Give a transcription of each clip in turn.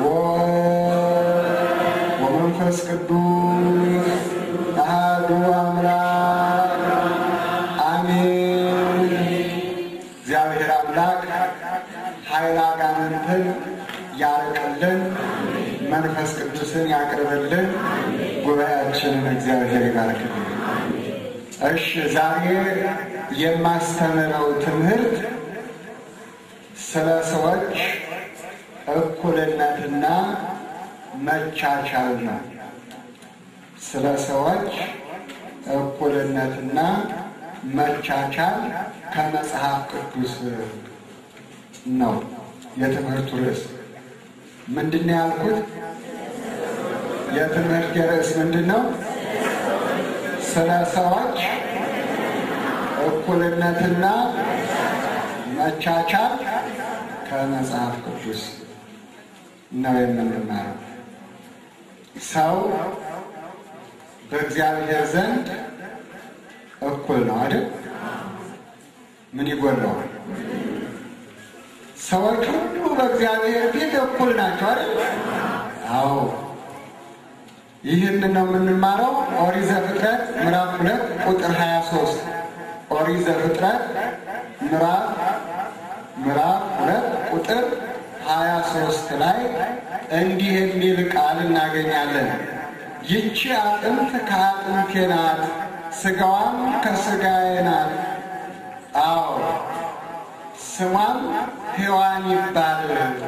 ወወልድ ወመንፈስ ቅዱስ አሐዱ አምላክ አሜን። እግዚአብሔር አምላክ ኃይለ አጋንንትን ያርቅልን፣ መንፈስ ቅዱስን ያቅርብልን፣ ጉባኤያችንን እግዚአብሔር ይባርክልን። እሺ ዛሬ የማስተምረው ትምህርት ስለ ሰዎች እኩልነትና መቻቻል ነው። ስለ ሰዎች እኩልነትና መቻቻል ከመጽሐፍ ቅዱስ ነው የትምህርቱ ርዕስ። ምንድን ነው ያልኩት? የትምህርት ርዕስ ምንድን ነው? ስለ ሰዎች እኩልነትና መቻቻል ከመጽሐፍ ቅዱስ ነው የምንማረው። ሰው በእግዚአብሔር ዘንድ እኩል ነው አይደል? ምን ይጎለዋል? ሰዎች ሁሉ በእግዚአብሔር ፊት እኩል ናቸው አይደል? አዎ። ይህን ነው የምንማረው። ኦሪት ዘፍጥረት ምዕራፍ ሁለት ቁጥር ሀያ ሶስት ኦሪት ዘፍጥረት ምዕራፍ ምዕራፍ ሁለት ቁጥር ሀያ ሶስት ላይ እንዲህ የሚል ቃል እናገኛለን። ይቺ አጥንት ከአጥንቴ ናት፣ ስጋዋም ከስጋዬ ናት። አዎ ስሟም ሔዋን ይባል።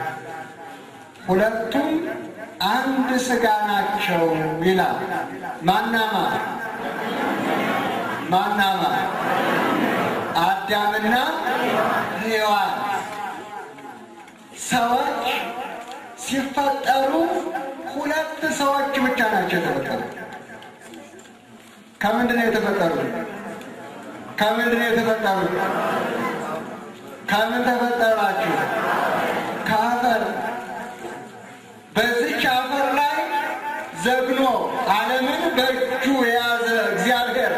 ሁለቱም አንድ ስጋ ናቸው ይላል። ማናማ ማናማ አዳምና ሔዋን ሰዎች ሲፈጠሩ ሁለት ሰዎች ብቻ ናቸው የተፈጠሩ። ከምንድን ነው የተፈጠሩ? ከምንድን ነው የተፈጠሩ? ከምን ተፈጠራችሁ? ከአፈር። በዚች አፈር ላይ ዘግኖ ዓለምን በእጁ የያዘ እግዚአብሔር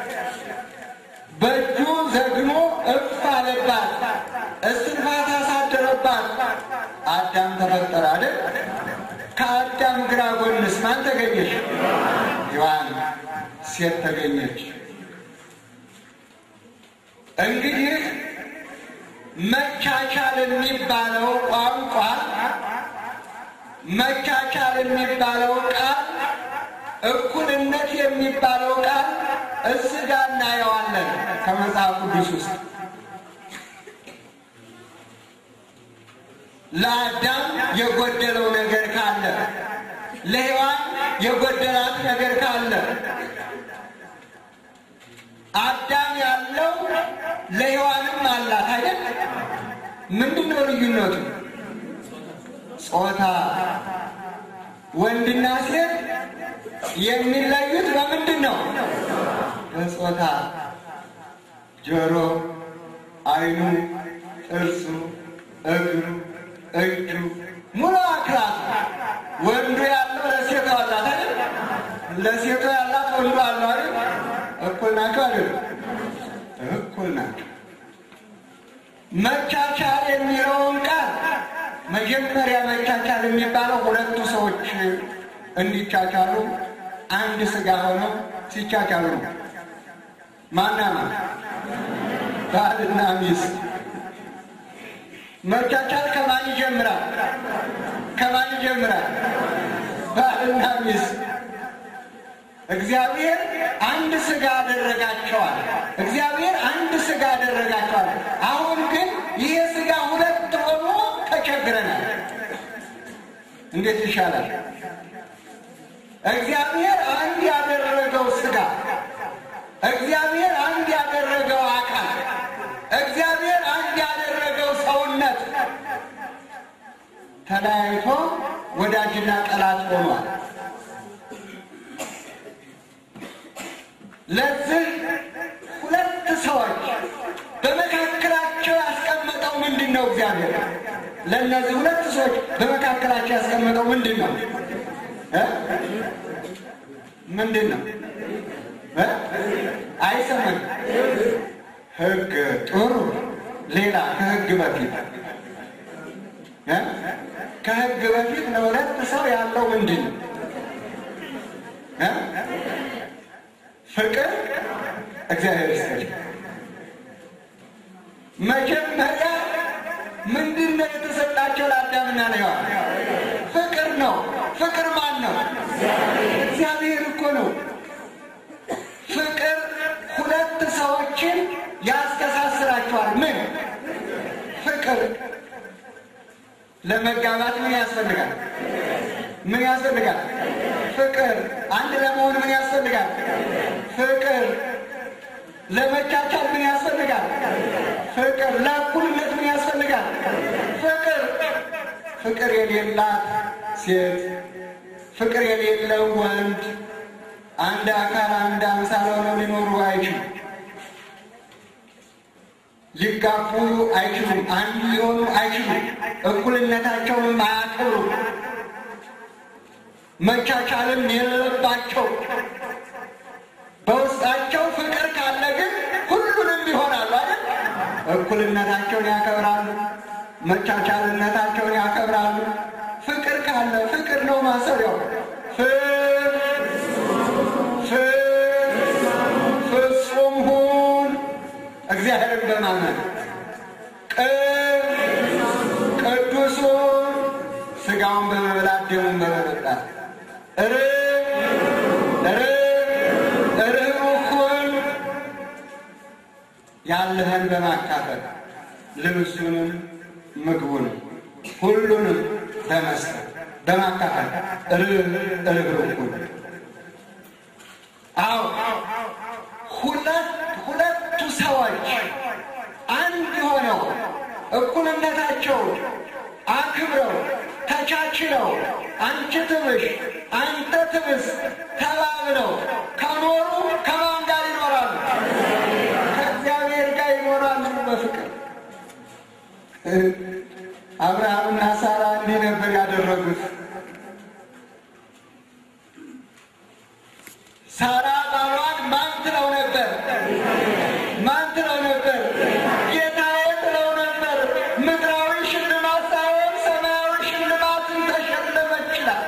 በእጁ ዘግኖ እፍ አለባት፣ እስትንፋስ አሳደረባት። አዳም ተፈጠረ አይደል? ከአዳም ግራ ጎንስ ማን ተገኘች? ሔዋን ሴት ተገኘች። እንግዲህ መቻቻል የሚባለው ቋንቋ መቻቻል የሚባለው ቃል እኩልነት የሚባለው ቃል እዚህ ጋር እናየዋለን ከመጽሐፍ ቅዱስ ውስጥ ለአዳም የጎደለው ነገር ካለ ለሔዋን የጎደላት ነገር ካለ አዳም ያለው ለሔዋንም አላት አይደል? ምንድን ነው ልዩነቱ? ጾታ። ወንድና ሴት የሚለዩት በምንድን ነው? በጾታ። ጆሮ፣ ዓይኑ፣ ጥርሱ፣ እግሩ፣ እጁ፣ ሙሉ አካላት ወንዱ ያለው ለሴቷ አላት አይደል? ለሴቷ ያላት ወንዱ አለው አይደል? እኩል ናቸው አይደል? እኩል ናቸው። መቻቻል የሚለውን ቃል መጀመሪያ መቻቻል የሚባለው ሁለቱ ሰዎች እንዲቻቻሉ አንድ ስጋ ሆነው ሲቻቻሉ ነው። ማናማ ባልና ሚስት። መቻቻል ከማን ይጀምራል? ከማን ይጀምራል? ባልና ሚስት። እግዚአብሔር አንድ ስጋ አደረጋቸዋል። እግዚአብሔር አንድ ስጋ አደረጋቸዋል። አሁን ግን ይሄ ስጋ ሁለት ሆኖ ተቸግረናል። እንዴት ይሻላል? እግዚአብሔር አንድ ያደረገው ስጋ፣ እግዚአብሔር አንድ ያደረገው አካል፣ እግዚአብሔር አንድ ያደረገው ሰውነት ተለያይቶ ወዳጅና ጠላት ሆኗል። ለዚህ ሁለት ሰዎች በመካከላቸው ያስቀመጠው ምንድን ነው? እግዚአብሔር ለእነዚህ ሁለት ሰዎች በመካከላቸው ያስቀመጠው ምንድን ነው? ምንድን ነው? አይሰማም። ሕግ ጥሩ። ሌላ ከሕግ በፊት ከሕግ በፊት ለሁለት ሰው ያለው ምንድን ነው? እ? ፍቅር እግዚአብሔር ይስጥልኝ። መጀመሪያ ምንድን ነው የተሰጣቸው ለአዳምና ለሔዋን? ፍቅር ነው። ፍቅር ማን ነው? እግዚአብሔር እኮ ነው። ፍቅር ሁለት ሰዎችን ያስተሳስራቸዋል። ምን ፍቅር ለመጋባት ምን ያስፈልጋል? ምን ያስፈልጋል? ፍቅር። አንድ ለመሆን ምን ያስፈልጋል? ፍቅር። ለመቻቻል ምን ያስፈልጋል? ፍቅር። ለእኩልነት ምን ያስፈልጋል? ፍቅር። ፍቅር የሌላት ሴት፣ ፍቅር የሌለው ወንድ አንድ አካል አንድ አምሳል ሆነው ሊኖሩ አይችሉም። ሊጋቡ አይችሉም። አንድ ሊሆኑ አይችሉም። እኩልነታቸውንም አያከብሩም። መቻቻልም የለባቸው። በውስጣቸው ፍቅር ካለ ግን ሁሉንም ይሆናሉ አይደል? እኩልነታቸውን ያከብራሉ። መቻቻልነታቸውን ያከብራሉ። ፍቅር ካለ ፍቅር ነው ማሰሪያው። ፍቅር ፍጹም ሁን እግዚአብሔርን በማመን ቅዱሱን ስጋውን በመብላት ደሙን በመጠጣት ርኅሩህን ያለህን በማካፈል ልብሱንም ምግቡንም ሁሉንም በመስጠት በማካፈል ርኅሩህን አዎ ሁለት ሁለቱ ሰዎች አንድ ሆነው እኩልነታቸው አክብረው ተቻችለው አንቺ ትብሽ አንተ ትብስ ተባብለው ከኖሩ ከማን ጋር ይኖራሉ? ከእግዚአብሔር ጋር ይኖራሉ በፍቅር። አብርሃምና ሳራ እንዲህ ነበር ያደረጉት። ሳራ ባሏን ማን ትለው ነበር? ማን ትለው ነበር? ጌታዬ ትለው ነበር። ምድራዊ ሽልማት ሳይሆን ሰማያዊ ሽልማትን ተሸለመች ይላል።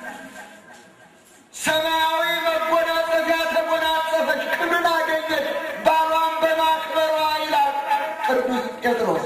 ሰማያዊ መጎናጸፊያ ተጎናጸፈች፣ ክብርን አገኘች ባሏን በማክበሯ ይላል ቅዱስ ጴጥሮስ።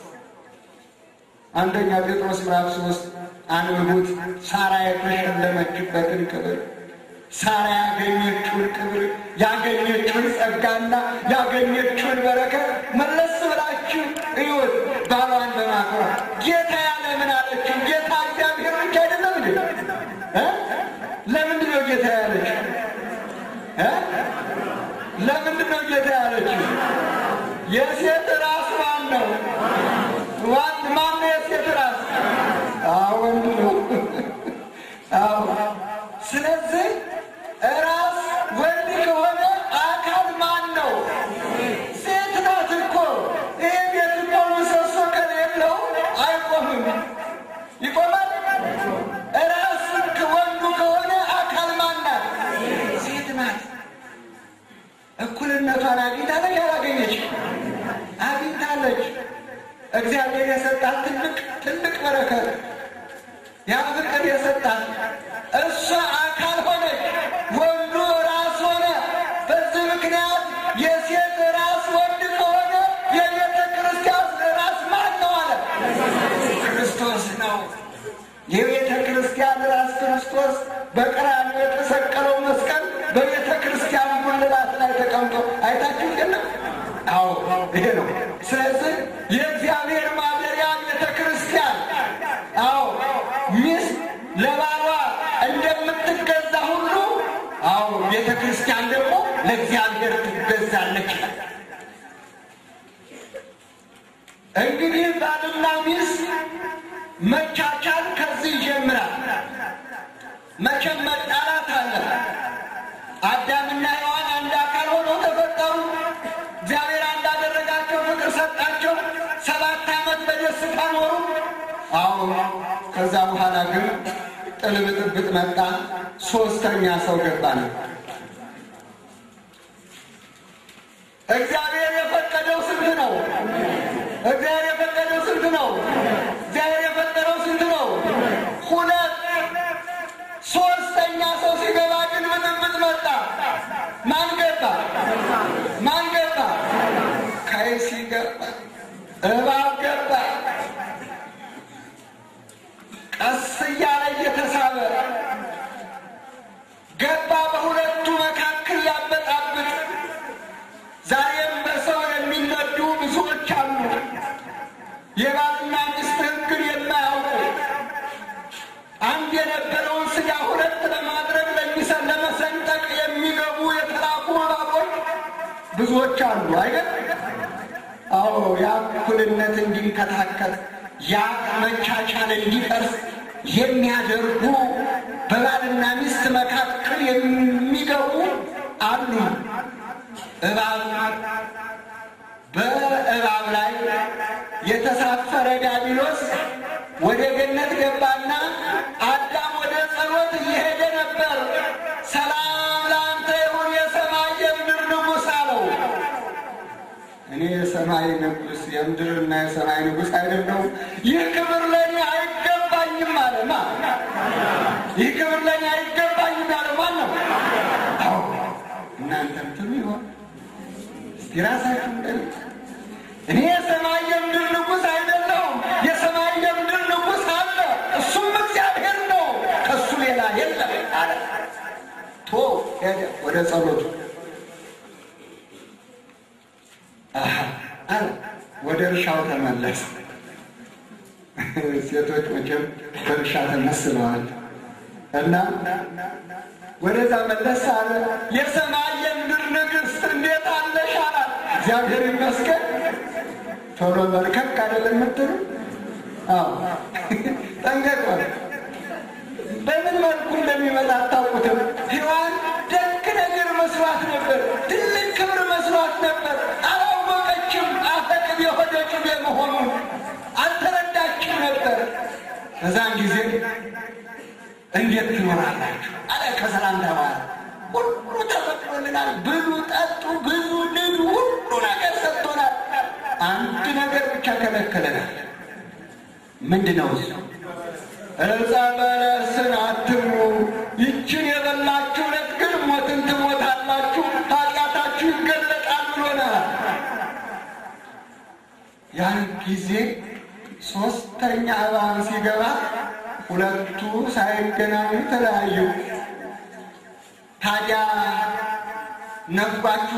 አንደኛ ጴጥሮስ ምዕራፍ ሶስት አንብቡት። ሳራ የተሸለመችበትን ክብር ሳራ ያገኘችውን ክብር ያገኘችውን ጸጋና ያገኘችውን በረከት መለስ ብላችሁ እዩት። ባሏን በማክበሯ ጌታ ያለ ምን አለችው? ጌታ እግዚአብሔር ብቻ አይደለም እንዴ? እ? ለምንድን ነው ጌታ ያለችው? እ? ለምንድን ነው ጌታ ያለችው? የሴት ራስ ማን ነው? ዋን ማን ነው የሴት ራስ? አዎ ወንድ ነው። አዎ ስለዚህ ራስ ወንድ ከሆነ አካል ማን ነው? ሴት ናት እኮ። ይህ ቤት እኮ ምሰሶ ከሌለው አይቆምም። ይቆማል? ራስ ወንዱ ከሆነ አካል ማን ናት? ሴት ናት። እኩልነቷን አግኝታለች አላገኘች? አግኝታለች። እግዚአብሔር የሰጣት ትልቅ ትልቅ በረከት ያ ፍቅር የሰጣት እሷ አካል ሆነች፣ ወንዱ ራስ ሆነ። በዚህ ምክንያት የሴት ራስ ወንድ ከሆነ የቤተ ክርስቲያን ራስ ማን ነው አለ? ክርስቶስ ነው። የቤተ ክርስቲያን ራስ ክርስቶስ በቀራንዮ የተሰቀለው መስቀል በቤተ ክርስቲያን ጉልላት ላይ ተቀምጦ አይታችሁ የለም? አዎ ይሄ ነው። ስለዚህ የእግዚአብሔር ማደሪያ ቤተ ክርስቲያን አዎ ሚስት ለባሏ እንደምትገዛ ሁሉ አዎ ቤተ ክርስቲያን ደግሞ ለእግዚአብሔር ትገዛለች። እንግዲህ ባልና ሚስት መቻቻል ከዚህ ይጀምራል። መቼም መጣላት አለ። አዳምና ሔዋን አንድ አካል ሆነው ተፈጠሩ። እግዚአብሔር እንዳደረጋቸው ፍቅር ሰጣቸው። ሰባት ዓመት በደስታ ኖሩ። አዎ ከዛ በኋላ ግን ጥል ብጥብጥ መጣ። ሶስተኛ ሰው ገባ ነው። እግዚአብሔር የፈቀደው ስንት ነው? እግዚአብሔር የፈቀደው ስንት ነው? እግዚአብሔር የፈቀደው ስንት ነው? ቀስ እያለ እየተሳበ ገባ በሁለቱ መካከል ያበጣብጥ። ዛሬም በሰው የሚነዱ ብዙዎች አሉ። የባልና ሚስት ሕግን የማያውቁ አንድ የነበረውን ስጋ ሁለት ለማድረግ ለሚሰን ለመሰንጠቅ የሚገቡ የተላኩ እባቦች ብዙዎች አሉ አይደል? አዎ ያ እኩልነት እንዲንከታከል ያ መቻቻል እንዲፈርስ የሚያደርጉ በባልና ሚስት መካከል የሚገቡ አሉ። እባብ በእባብ ላይ የተሳፈረ ዲያብሎስ ወደ ገነት ገባና አዳም ወደ ጸሎት እየሄደ ነበር። ሰላም ለአንተ ይሁን የሰማይ የምድር ንጉሥ አለው። እኔ የሰማይ ንጉሥ የምድርና የሰማይ ንጉሥ አይደለሁም፣ ይህ ክብር ለእኔ አይገባኝም አለ። ማ ይህ ክብር ለእኔ አይገባኝም ያለ ማን ነው? አዎ እናንተም ትሉ ይሆን እስቲ ራሳችሁ ጠይቁ። እኔ የሰማይ የምድር ንጉሥ አይደለሁም፣ የሰማይ የምድር ንጉሥ አለ፣ እሱም እግዚአብሔር ነው፣ ከእሱ ሌላ የለም አለ። ቶ ሄደ ወደ ጸሎቱ አለ ወደ እርሻው ተመለሰ። ሴቶች መቼም በእርሻ ተመስለዋል እና ወደዛ መለስ አለ። የሰማይ የምድር ንግሥት እንዴት አለሽ አላት። እግዚአብሔር ይመስገን። ቶሎ በርከክ አይደለም የምትሉ? አዎ ጠንቀቅ። በምን መልኩ እንደሚመጣ አታውቁትም። ሔዋን ደግ ነገር መስሏት ነበር፣ ትልቅ ክብር መስሏት ነበር። አላወቀችም። አፈቅብ የሆደ ቅቤ መሆኑን አልተረዳችም ነበር። በዛን ጊዜ እንዴት ትኖራላችሁ አለ ከሰላምታ በኋላ ሁሉ ተፈቅዶልናል፣ ብሉ፣ ጠጡ፣ ብዙ፣ ንዱ፣ ሁሉ ነገር ሰጥቶናል። አንድ ነገር ብቻ ከለከለናል። ምንድን ነው እሱ? ዕፀ በለስን አትብሉ፣ ይችን የበላችሁ ዕለት ግን ሞትን ትሞታላችሁ፣ ኃጢአታችሁ ይገለጣል ብሎናል። ያን ጊዜ ሶስተኛ እባብ ሲገባ ሁለቱ ሳይገናኙ ተለያዩ። ታዲያ ነፍጓችሁ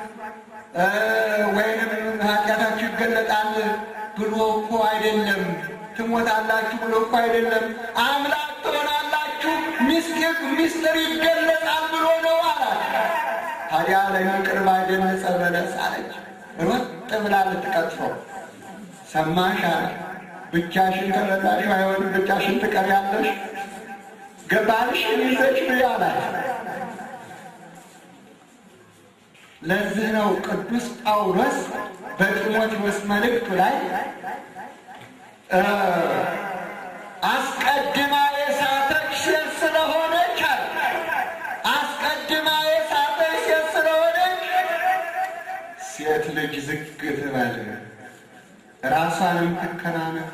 ወይንም ኃጢአታችሁ ይገለጣል ብሎ እኮ አይደለም፣ ትሞታላችሁ ብሎ እኮ አይደለም፣ አምላክ ትሆናላችሁ፣ ምስጢር ምስጢር ይገለጣል ብሎ ነው አላት። ታዲያ ለይህን ቅርብ አይደል ዕፀ በለስ አለች። ሮጥ ብላ ልትቀጥፈው ሰማሽ አለ። ብቻሽን ከበላሽ አይሆንም፣ ብቻሽን ትቀሪያለሽ፣ ገባልሽን ይዘሽ ብይ አላት። ለዚህ ነው ቅዱስ ጳውሎስ በጢሞቴዎስ መልእክቱ ላይ አስቀድማ የሳተች ሴት ስለሆነች አለ አስቀድማ የሳተች ሴት ስለሆነች ሴት ልጅ ዝግ ትበል፣ ራሷንም ትከናነብ፣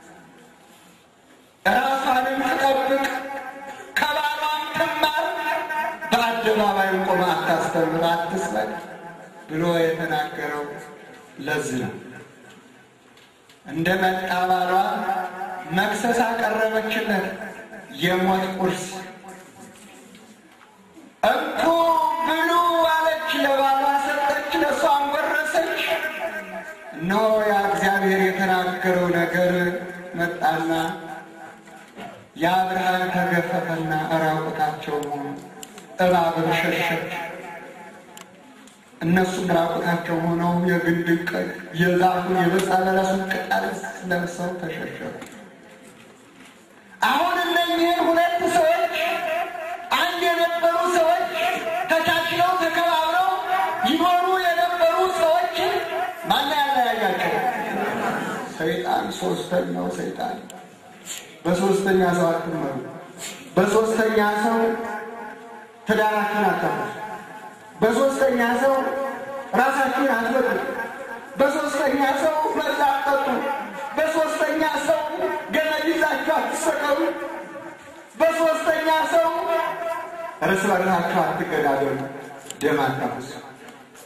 ራሷንም ትጠብቅ፣ ከባሏም ትማር፣ በአደባባይም ቆማ አታስተምር፣ አትስበክ ብሎ የተናገረው ለዚህ ነው። እንደ መጣ ባሏ መክሰስ አቀረበችለት፣ የሞት ቁርስ እንኩ ብሉ አለች። ለባሏ ሰጠች፣ ለእሷም ጎረሰች። እነሆ ያ እግዚአብሔር የተናገረው ነገር መጣና ያ ብርሃን ተገፈፈና ራቁታቸው ሆኑ። እባብም ሸሸች። እነሱም ራቁታቸው ሆነው የግንድ የዛፉን የበፃ በለሱን ቅጠል ለብሰው ተሸሸሩ። አሁን እነኚህን ሁለት ሰዎች አንድ የነበሩ ሰዎች ተቻችለው ተከባብረው ይኖሩ የነበሩ ሰዎች ማን ያለያያቸው? ሰይጣን፣ ሶስተኛው ሰይጣን። በሶስተኛ ሰው አትመሩ። በሶስተኛ ሰው ትዳራችሁን አታፍርሱ። በሶስተኛ ሰው ራሳችሁን አትበሉ። በሶስተኛ ሰው መርዝ አትጠጡ። በሶስተኛ ሰው ገመድ ይዛችሁ አትሰቀሉ። በሶስተኛ ሰው እርስ በርሳችሁ አትገዳደሉ፣ ደም አታፍሱ።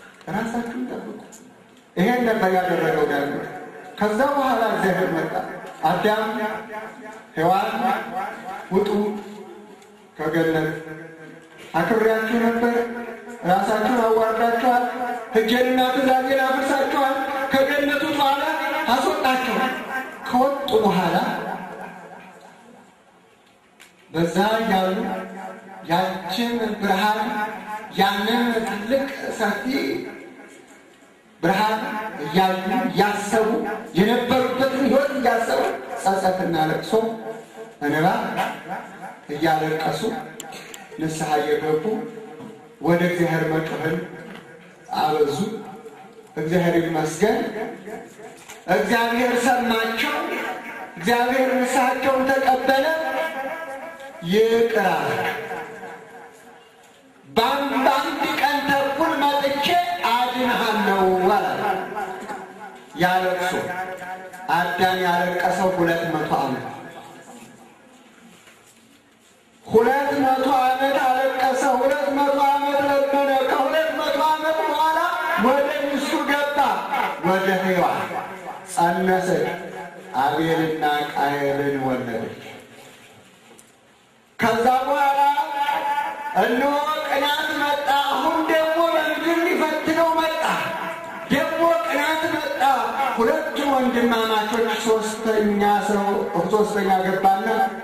ራሳችሁን ጠብቁ። ይሄን ነበር ያደረገው ዳዊት። ከዛ በኋላ እግዚአብሔር መጣ። አዳም ሔዋን ውጡ ከገነት አክብሬያችሁ ነበር፣ ራሳችሁን አዋርዳችኋል፣ ሕጌንና ትእዛዜን አፍርሳችኋል፣ ከገነቱ በኋላ አስወጣችኋል። ከወጡ በኋላ በዛ ያሉ ያችን ብርሃን ያንን ትልቅ ሰፊ ብርሃን እያዩ እያሰቡ የነበሩበትን ሕይወት እያሰቡ ጸጸትና ለቅሶ እንባ እያለቀሱ ንስሐ እየገቡ ወደ እግዚአብሔር መጮህን አበዙ። እግዚአብሔር ይመስገን። እግዚአብሔር ሰማቸው። እግዚአብሔር ንስሐቸውን ተቀበለ። ይቅር አለ። በአንድ ቀን ተኩል መጥቼ አድንሃለሁ አለ። ያለቅሱ አዳም ያለቀሰው ሁለት መቶ ዓመት ሁለት መቶ ዓመት አለቀሰ። ሁለት መቶ ዓመት ለመነ። ከሁለት መቶ ዓመት በኋላ ወደ ሚስቱ ገባ፣ ወደ ሔዋን ጸነሰች፣ አቤልና ቃየልን ወለደች። ከዛ በኋላ እነሆ ቅናት መጣ። አሁን ደግሞ በምድር ሊፈትነው መጣ። ደግሞ ቅናት መጣ። ሁለቱ ወንድማማቾች ሶስተኛ ሰው ሶስተኛ ገባና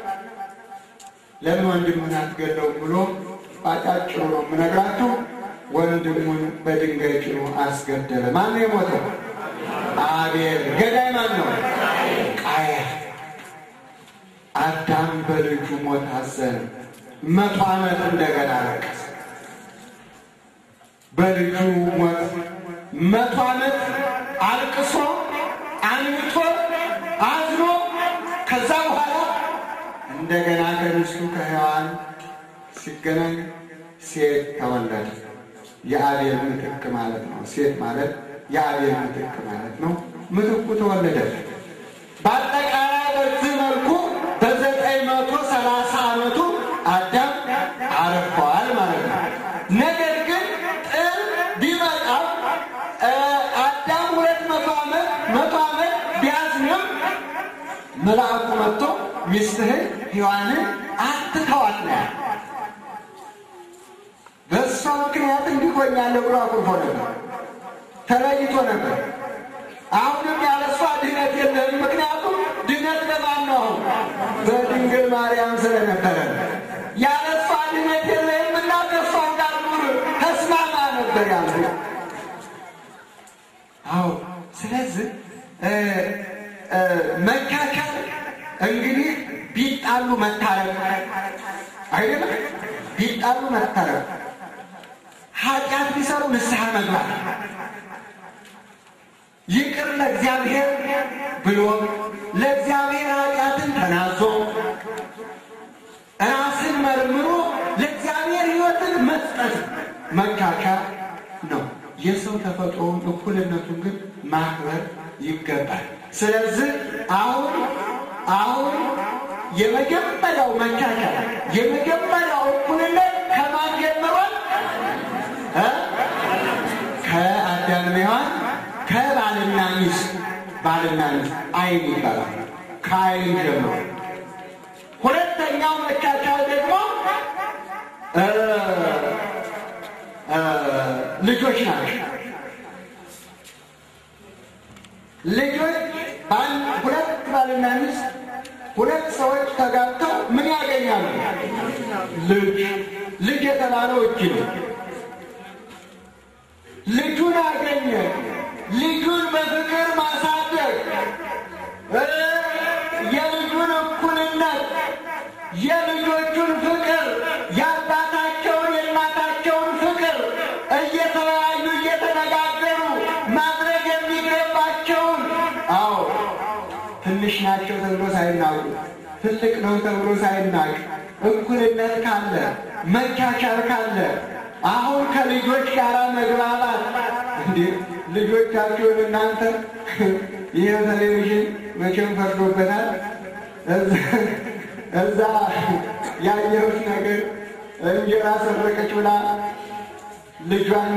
ለምን ወንድምህን አትገለውም ብሎ ባጫጭሩ ነው የምነግራችሁ። ወንድሙን በድንጋይ ጭኖ አስገደለ። ማን ነው የሞተው? አቤል። ገዳይ ማን ነው? ቃየል። አዳም በልጁ ሞት አዘነ። መቶ ዓመት እንደገና አለቀሰ። በልጁ ሞት መቶ ዓመት አልቅሶ አንብቶ አዝኖ ከዛ በኋላ እንደገና ከሚስቱ ከሔዋን ሲገናኝ ሴት ተወለደ። የአቤል ምትክ ማለት ነው። ሴት ማለት የአቤል ምትክ ማለት ነው። ምትኩ ተወለደ። በአጠቃላይ በዚህ መልኩ በዘጠኝ መቶ ሰላሳ ዓመቱ አዳም አረፈዋል ማለት ነው። ነገር ግን ጥል ቢመጣም አዳም ሁለት መቶ ዓመት መቶ ዓመት ቢያዝንም መልአኩ መጥቶ ሚስትህን ሔዋንን አትተዋት ነው ያለ። በእሷ ምክንያት እንዲሆኛለሁ ብሎ አኩርፎ ነበር፣ ተለይቶ ነበር። አሁንም ያለ እሷ ድነት የለህም። ምክንያቱም ድነት ለማን ነው? በድንግል ማርያም ስለነበረ ያለ እሷ ድነት የለህም እና ከእሷ ጋር ኑር ተስማማ ነበር ያለ። አዎ ስለዚህ መካከል እንግዲህ ቢጣሉ መታረቅ አይደለም። ቢጣሉ መታረቅ፣ ኃጢአት ቢሰሩ ንስሐ መግባት፣ ይቅር ለእግዚአብሔር ብሎ ለእግዚአብሔር ኃጢአትን ተናዞ ራስን መርምሮ ለእግዚአብሔር ሕይወትን መስጠት መካከል ነው። የሰው ተፈጥሮውን እኩልነቱን ግን ማክበር ይገባል። ስለዚህ አሁን አሁን የመጀመሪያው መቻቻል የመጀመሪያው እኩልነት ከማን ጀምሯል? ከአዳም ሔዋን ከባልና ሚስት ባልና ሚስት አይን ይባላል። ከአይን ጀምሮ ሁለተኛው መቻቻል ደግሞ ልጆች ናቸው። ልጆች ሁለት ባልና ሚስት ሁለት ሰዎች ተጋብተው ምን ያገኛሉ? ልጅ ልጅ የተባለው እጅ ነው። ልጁን አገኘ። ልጁን በፍቅር ማሳደግ፣ የልጁን እኩልነት፣ የልጆቹን ፍቅር፣ የአባታቸውን የእናታቸውን ፍቅር እየተወያዩ እየተነጋገሩ ማድረግ የሚገባቸውን አዎ ትንሽ ናቸው ተብሎ ሳይናቁ ትልቅ ነው ተብሎ ሳይናቅ እኩልነት ካለ መቻቻል ካለ አሁን ከልጆች ጋር መግባባት እንዴ ልጆቻችሁን እናንተ ይህ ቴሌቪዥን መቼም ፈርዶበታል። እዛ ያየሁት ነገር እንጀራ ሰረቀች ብላ ልጇን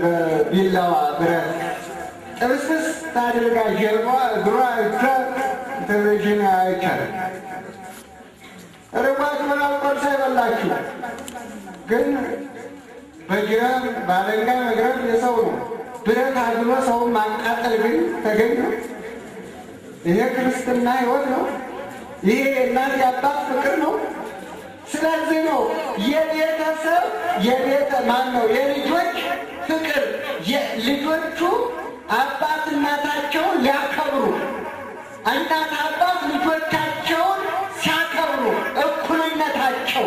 በቢላዋ ብረት ጥብስስ ታድርጋ ጀርባ እግሯ ቴሌቪዥን አይቻልም። ርቧት ምናምን ቆርሳ ይበላችሁ፣ ግን በጅራፍ ባለንጋ መግረፍ የሰው ነው። ብረት አግሎ ሰውን ማቃጠል ግን ተገኝ ነው። ይሄ ክርስትና ሕይወት ነው። ይሄ የእናት የአባት ፍቅር ነው። ስለዚህ ነው የቤተሰብ የቤተ ማን ነው የልጆች ፍቅር ልጆቹ አባት እናታቸውን ሊያከብሩ እናት አባት ልጆቻቸውን ሲያከብሩ እኩልነታቸው፣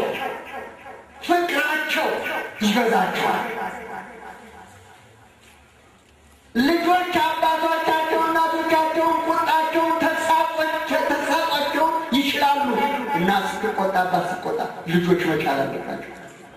ፍቅራቸው ይበዛቸዋል። ልጆች አባቶቻቸው እናቶቻቸውን ቁጣቸውን ተሳቋቸውን ይችላሉ። እናት ስትቆጣ አባት ስትቆጣ ልጆች መቻል አለባቸው።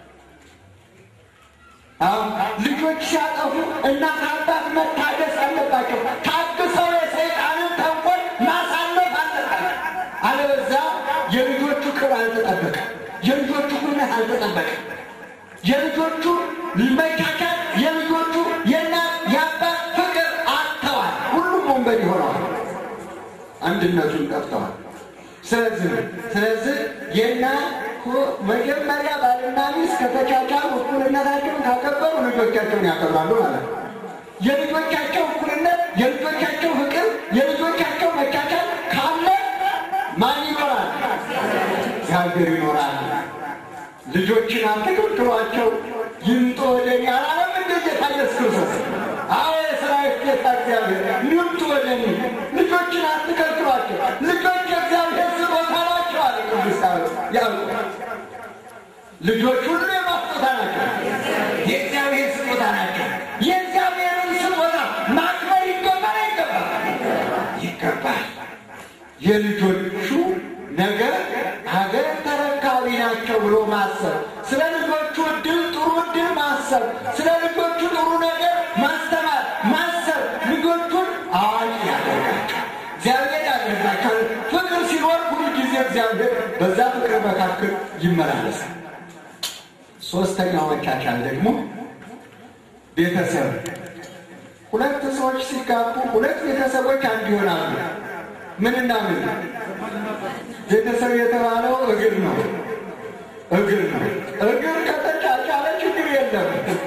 አሁን ልጆች ሲያጠፉ እናት አባት መታገስ አለባቸው። ታግሰው የሰይጣንን ተንኮል ማሳለፍ አለባቸው። አለበዛ የልጆቹ ክብር አልተጠበቀም። የልጆቹ ኩነት አልተጠበቀም። የልጆቹ መቻቻል፣ የልጆቹ የእናት የአባት ፍቅር አጥተዋል። ሁሉም ወንበድ ሆነዋል። አንድነቱን ጠፍተዋል። ስለዚህ ስለዚህ የና መጀመሪያ ባልና ሚስት ከተቻቻሉ እኩልነታቸውን ካከበሩ ልጆቻቸውን ያከብራሉ ማለት ነው። የልጆቻቸው እኩልነት፣ የልጆቻቸው ፍቅር፣ የልጆቻቸው መቻቻል ካለ ማን ይኖራል? እግዚአብሔር ይኖራል። ልጆችን አትከልክሏቸው፣ ይምጡ ወደ እኔ አላለም እንደ ጌታ ኢየሱስ ክርስቶስ? አዎ የሰራዊት ጌታ እግዚአብሔር ይምጡ ወደ እኔ። ልጆችን አትከልክሏቸው፣ ልጆች የእግዚአብሔር ስጦታ ናቸው አለ ቅዱስ ያዕቆብ። ልጆች ሁሉ የማስጦታ ናቸው፣ የእግዚአብሔር ስጦታ ናቸው። የእግዚአብሔርን ስጦታ ማክበር ይገባል አይገባል? ይገባል። የልጆቹ ነገር ሀገር ተረካቢ ናቸው ብሎ ማሰብ፣ ስለ ልጆቹ እድል ጥሩ እድል ማሰብ፣ ስለ ልጆቹ ጥሩ ነገር ማስተማር ማሰብ ልጆቹን አዋቂ ያደርጋቸው፣ እግዚአብሔር ያደርጋቸው። ፍቅር ሲኖር ሁሉ ጊዜ እግዚአብሔር በዛ ፍቅር መካከል ይመላለሳል። ሶስተኛው መቻቻል ደግሞ ቤተሰብ። ሁለት ሰዎች ሲጋቡ ሁለት ቤተሰቦች አንድ ይሆናሉ። ምንና ምን? ቤተሰብ የተባለው እግር ነው። እግር ነው። እግር ከተቻቻለ ችግር የለም።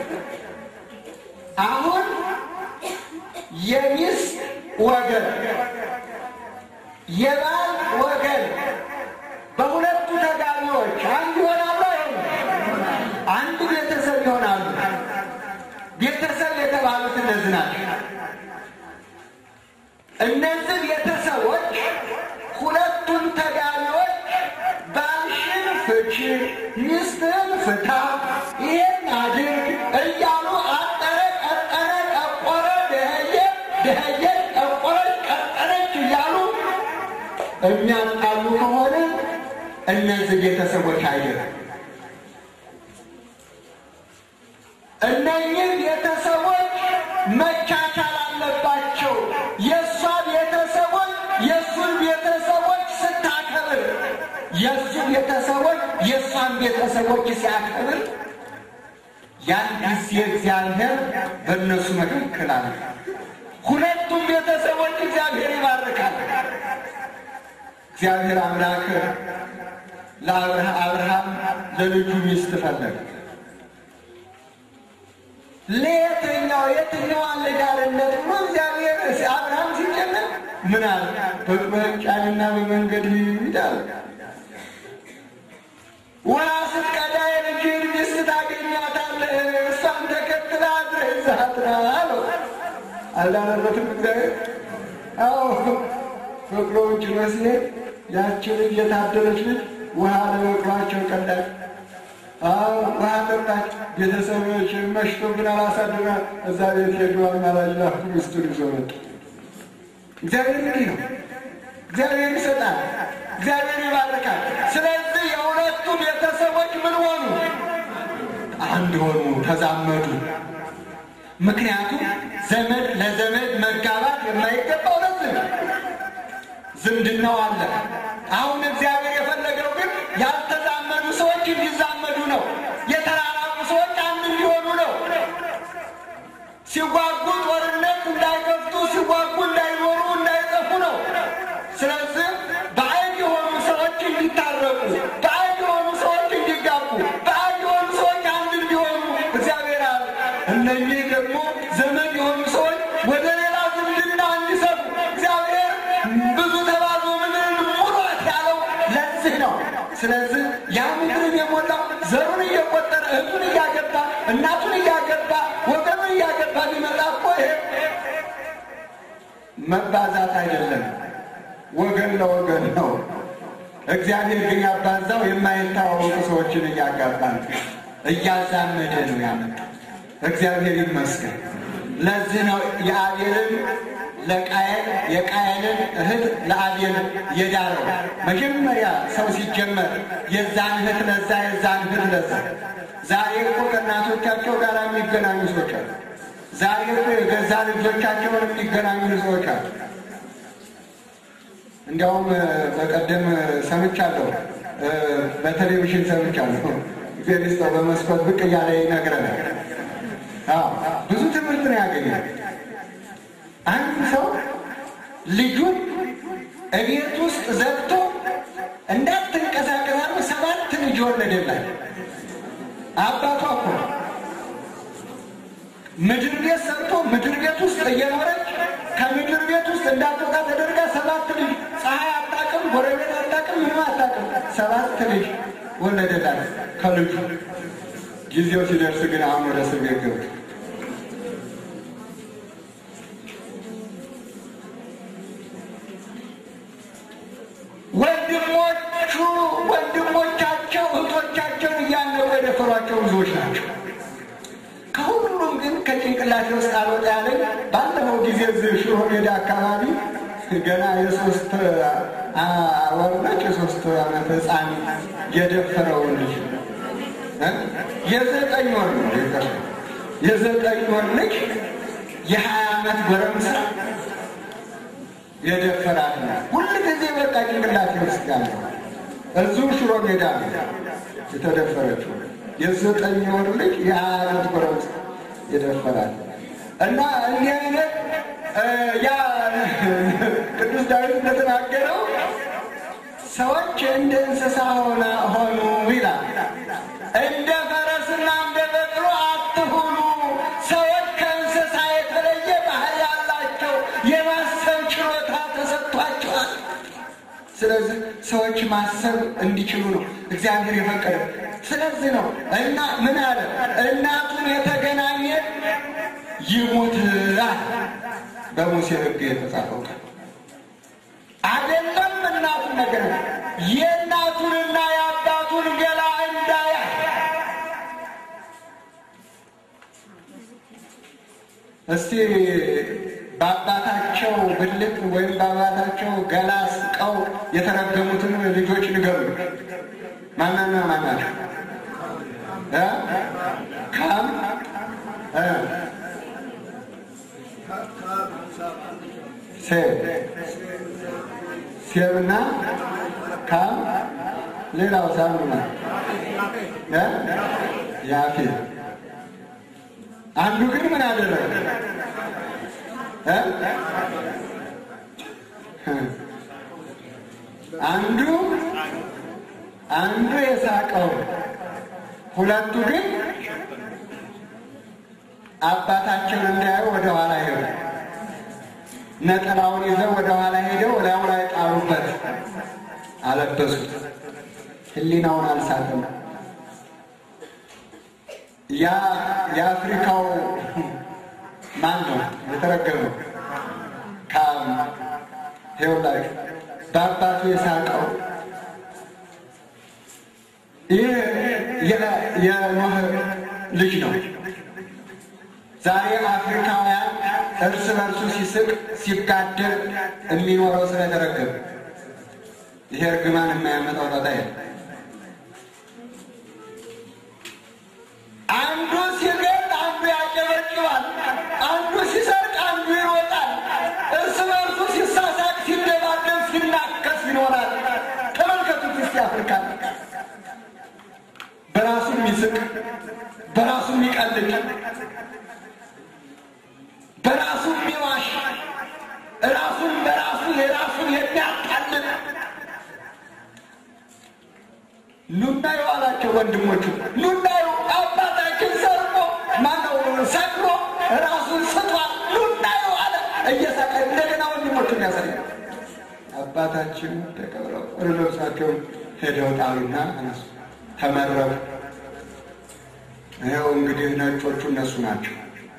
አሁን የሚስት ወገን የባል ወገን በሁለቱ ተጋቢዎች አንድ ይሆናሉ። አንድ ቤተሰብ ይሆናሉ። ቤተሰብ የተባሉት እነዚህ ናቸው። እነዚህ ቤተሰቦች ሁለቱም ተጋቢዎች ባልሽን ፍቺ፣ ሚስትህን ፍታ፣ ይህን አድርግ እያሉ አጠረ፣ ቀጠረ፣ ጠቆረ፣ ደኸየ፣ ደኸየች፣ ጠቆረች፣ ቀጠረች እያሉ የሚያጣሉ ከሆነ እነዚህ ቤተሰቦች አይደለም። እነኚህ ቤተሰቦች መቻቻል አለባቸው። የእሷ ቤተሰቦች የእሱን ቤተሰቦች ስታከብር፣ የእሱ ቤተሰቦች የእሷን ቤተሰቦች ሲያከብር፣ ያን ጊዜ እግዚአብሔር በእነሱ መካከል አለ። ሁለቱም ቤተሰቦች እግዚአብሔር ይባርካል። እግዚአብሔር አምላክ ለአብርሃም ለልጁ ሚስት ፈለገ። ለየትኛው የትኛዋን ልዳርነት ብሎ እግዚአብሔር አብርሃም ሲጨነቅ ምን አለ? በጫንና በመንገድ ሂድ አለ። ውሃ ስትቀዳ የልጅህን ሚስት ታገኛታለህ፣ እሷን ተከትለህ አድረህ ይዘሃት ና አለው። አልዳረበትም እግዚአብሔር? አዎ በቅሎውን ጭኖ ሲሄድ ያቺ ልጅ የታደለች ልጅ ውሃ ለበቅሏቸው ቀዳች። ውሃ ጠጣች። ቤተሰቦች መሽቶብን አላሳድራ እዛ ቤት ሄዱ። አማላጅ ላኩ። ሚስቱን ይዞ መጡ። እግዚአብሔር እንዲህ ነው። እግዚአብሔር ይሰጣል፣ እግዚአብሔር ይባርካል። ስለዚህ የሁለቱ ቤተሰቦች ምን ሆኑ? አንድ ሆኑ፣ ተዛመዱ። ምክንያቱም ዘመድ ለዘመድ መጋባት የማይገባው ለዚህ ነው። ዝምድናው አለ። አሁን እግዚአብሔር የፈለገው ግን ያልተዛመዱ ሰዎች እንዲዛመዱ ነው። የተራራቁ ሰዎች አንድ እንዲሆኑ ነው። ሲጓጉ ጦርነት እንዳይከፍቱ፣ ሲጓጉ እንዳይኖሩ፣ እንዳይጠፉ ነው። ስለዚህ ስለዚህ ያ ምድርን የሞላው ዘሩን እየቆጠረ እህቱን እያገባ እናቱን እያገባ ወገኑን እያገባ ሊመጣ እኮ ይሄ መባዛት አይደለም፣ ወገን ለወገን ነው። እግዚአብሔር ግን ያባዛው የማይታወቁ ሰዎችን እያጋባ ነው፣ እያዛመደ ነው ያመጣ። እግዚአብሔር ይመስገን። ለዚህ ነው የአቤልን ለቃየል የቃየልን እህት ለአቤል የዳረው። መጀመሪያ ሰው ሲጀመር የዛን እህት ለዛ የዛን እህት ለዛ። ዛሬ እኮ ከእናቶቻቸው ጋር የሚገናኙ ሰዎች አሉ። ዛሬ እኮ የገዛ ልጆቻቸውን የሚገናኙ ሰዎች አሉ። እንዲያውም በቀደም ሰምቻለሁ፣ በቴሌቪዥን ሰምቻለሁ። እግዚአብሔር ይስጠው በመስኮት ብቅ እያለ ይነግረናል። ብዙ ትምህርት ነው ያገኛል። አንድ ሰው ልጁን እቤት ውስጥ ዘግቶ እንዳትንቀሳቀስ አድርጎ ሰባት ልጅ ወለደላት። አባቷ እኮ ምድር ቤት ሰርቶ ምድር ቤት ውስጥ እየኖረች ከምድር ቤት ውስጥ እንዳትወጣ ተደርጋ ሰባት ልጅ ፀሐይ አታውቅም፣ ጎረቤት አታውቅም፣ ምንም አታውቅም። ሰባት ልጅ ወለደላት ከልጁ። ጊዜው ሲደርስ ግን አሁን ወደ እስር ቤት ገብቶ ወንድሞቹ ወንድሞቻቸው እህቶቻቸውን እያነቁ የደፈሯቸው ብዙዎች ናቸው። ከሁሉም ግን ከጭንቅላቴ ውስጥ አልወጣ ያለኝ ባለፈው ጊዜ እዚህ ሽሮ ሜዳ አካባቢ ገና የሶስት ወር ነች የሶስት ዓመት ሕፃን የደፈረውን ልጅ የዘጠኝ ወር ነው የዘጠኝ ወር ልጅ የሀያ ዓመት ጎረምሳ የደፈራት ነው። ሁል ጊዜ በቃ ጭንቅላቴ ውስጥ ያለ እዚሁ ሽሮ ሜዳ ነው የተደፈረችው። የዘጠኝ ወር ልጅ የሀያ ዓመት ጎረምሳ የደፈራት እና እንዲህ አይነት ያ ቅዱስ ዳዊት እንደተናገረው ሰዎች እንደ እንስሳ ሆነ ሆኑ ይላል። እንደ ፈረስና እንደ በቅሎ አትሁኑ። ሰዎች ከእንስሳ የተለየ ባህል ያላቸው የማሰብ ችሎታ ተሰጥቷቸዋል። ስለዚህ ሰዎች ማሰብ እንዲችሉ ነው እግዚአብሔር የፈቀደ። ስለዚህ ነው እና ምን አለ እናቱን የተገናኘ ይሞታል። በሙሴ ሕግ የተጻፈው ቃል አይደለም። እናቱን ነገር የእናቱንና የአባቱን ገላ እንዳያ እስቲ በአባታቸው ብልት ወይም በአባታቸው ገላ ስቀው የተረገሙትን ልጆች ንገሩ። ማናና ማናቸው? ካም ሴብ ሴብና ካም ሌላው ሳሙና ያፌት አንዱ ግን ምን አደረገ? አንዱ አንዱ የሳቀው ሁለቱ ግን አባታቸውን እንዳያዩ ወደ ኋላ ሄዱ። ነጠላውን ይዘው ወደ ኋላ ሄደው ላዩ ላይ ጣሉበት፣ አለበሱት። ሕሊናውን አልሳተም። ያ የአፍሪካው ማን ነው የተረገመው? ካም ሄውላይ በአባቱ የሳቀው ይህ የኖህ ልጅ ነው። ዛሬ አፍሪካውያን እርስ በርሱ ሲስቅ ሲጋደል የሚኖረው ስለተረገመ ይሄ እርግማን የማያመጣው ጣጣ አንዱ ሲገል አንዱ ያጨበጭባል፣ አንዱ ሲሰርቅ አንዱ ይሮጣል። እርስ በርሱ ሲሳሳቅ ሲደባደብ ሲናከስ ይኖራል። ተመልከቱት እስቲ አፍሪካ በራሱ የሚስቅ በራሱ የሚቀልድ በራሱ የሚዋሽ ራሱን በራሱ የራሱን የሚያታልል ኑናዩ አላቸው ወንድሞቹ። ኑናዩ አባታችን ሰርቆ ማነው ሰቅሎ ራሱን ስቷል። ኑናዩ አለ እየሳቀ እንደገና ወንድሞቹን ያሳያል። አባታችን ተቀብለው ልብሳቸውን ሄደው ጣሉና እነሱ ተመረቁ። ይኸው እንግዲህ ነጮቹ እነሱ ናቸው።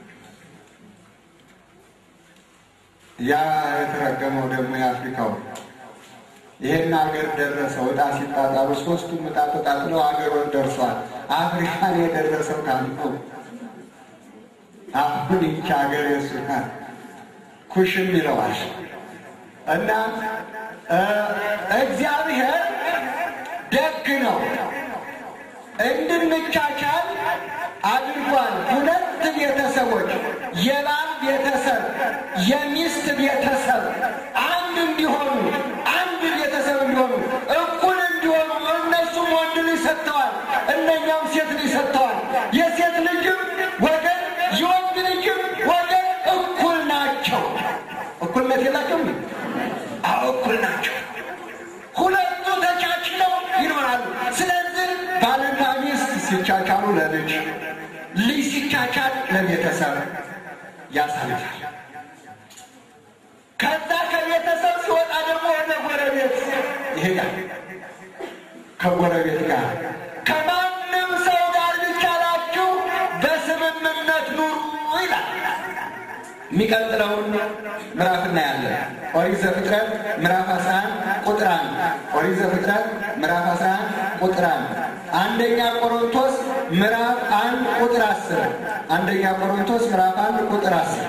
ያ የተረገመው ደግሞ የአፍሪካው ይሄን ሀገር ደረሰው። ዕጣ ሲጣጣሉ ሶስቱም ዕጣ ተጣጥለው ሀገሮች ደርሷል። አፍሪካን የደረሰው ካለው አሁን ይቺ ሀገር የሱ ናት። ኩሽም ይለዋል እና እግዚአብሔር ደግ ነው እንድንቻቻል አድርጓል። ሁለት ቤተሰቦች የባል ቤተሰብ የሚስት ቤተሰብ አንድ እንዲሆኑ አንድ ቤተሰብ እንዲሆኑ እኩል እንዲሆኑ እነሱም ወንድ ልጅ ሰጥተዋል፣ እነኛም ሴት ልጅ ሰጥተዋል። የሴት ልጅም ወገን የወንድ ልጅም ወገን እኩል ናቸው። እኩልነት የላቸውም? አዎ እኩል ናቸው። ሁለቱ ተቻችለው ይኖራሉ። ስለዚህ ባልና ሚስት ሲቻቻሉ ለልጅ ልጅ ሲቻቻል ለቤተሰብ ያሳልፋል። ከዛ ከቤተሰብ ሲወጣ ደግሞ ወደ ጎረቤት ይሄዳል። ከጎረቤት ጋር ከማንም ሰው ጋር ቢቻላችሁ በስምምነት ኑሩ ይላል። የሚቀጥለውን ምዕራፍ እናያለን። ኦሪት ዘፍጥረት ምዕራፍ 11 ቁጥር 1 ኦሪት ዘፍጥረት ምዕራፍ 11 ቁጥር 1 አንደኛ ቆሮንቶስ ምዕራፍ 1 ቁጥር 10 አንደኛ ቆሮንቶስ ምዕራፍ 1 ቁጥር 10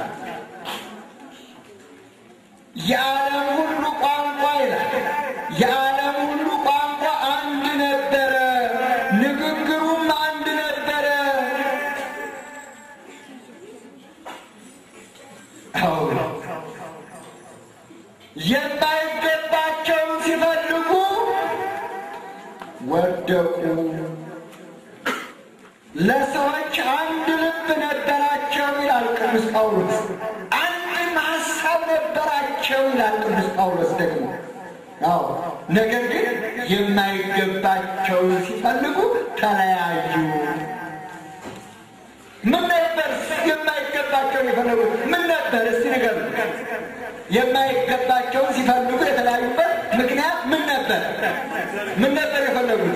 የዓለም ሁሉ ቋንቋ ይላል። የዓለም ሁሉ ቋንቋ አንድ ነበረ፣ ንግግሩም አንድ ነበረ። የማይገባቸውን ሲፈልጉ ወደቁ። ለሰዎች አንድ ልብ ነበራቸው ይላል ቅዱስ ጳውሎስ። አንድም ሀሳብ ነበራቸው ይላል ቅዱስ ጳውሎስ ደግሞ አዎ። ነገር ግን የማይገባቸውን ሲፈልጉ ተለያዩ። ምን ነበር የማይገባቸውን የፈለጉት? ምን ነበር? እስቲ ንገሩ። የማይገባቸውን ሲፈልጉ የተለያዩበት ምክንያት ምን ነበር? ምን ነበር የፈለጉት?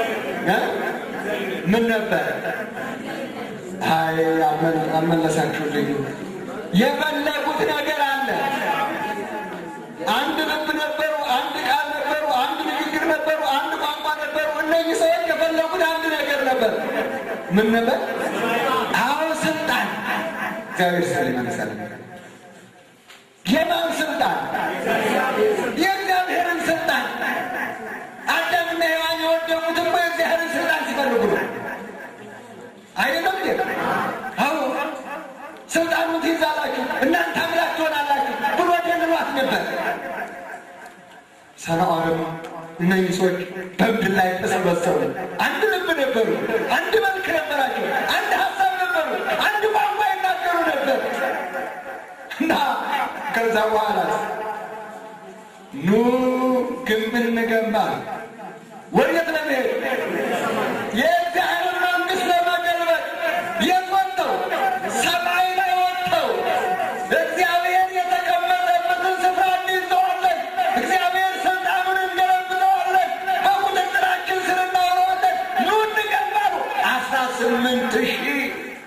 ምን ነበር? አይ አመለሳችሁልኝ። የፈለጉት ነገር አለ። አንድ ልብ ነበሩ፣ አንድ ቃል ነበሩ፣ አንድ ንግግር ነበሩ፣ አንድ ቋንቋ ነበሩ። እነዚህ ሰዎች የፈለጉት አንድ ነገር ነበር። ምን ነበር? አዎ ስልጣን። እግዚአብሔር ስል ይመልሳል። የማን ስልጣን? የእግዚአብሔርን ስልጣን። አዳምና ሔዋን የወደቁት እኮ የእግዚአብሔርን ስልጣን ሲፈልጉ ነው። አይደለም እንዴ? አዎ ስልጣኑን ትይዛላችሁ፣ እናንተ አምላክ ትሆናላችሁ ብሎ ደልሏት ነበር። ሰናዖርም እነዚህ ሰዎች በምድር ላይ ተሰበሰቡ። አንድ ልብ ነበሩ፣ አንድ መልክ ነበራቸው፣ አንድ ሀሳብ ነበሩ፣ አንድ ቋንቋ ይናገሩ ነበር እና ከዛ በኋላ ኑ ግንብ እንገንባ። ወዴት ለመሄድ? የእግዚአብሔር መንግሥት ለመገልበጥ የት ወጥተው? ሰማይ ላይ ወጥተው እግዚአብሔር የተቀመጠበትን ስፍራ እንይዘዋለን። እግዚአብሔር ስልጣኑን እንገለብጠዋለን። በቁጥጥራችን ስር እናውለዋለን። ኑ እንገንባሉ። አስራ ስምንት ሺህ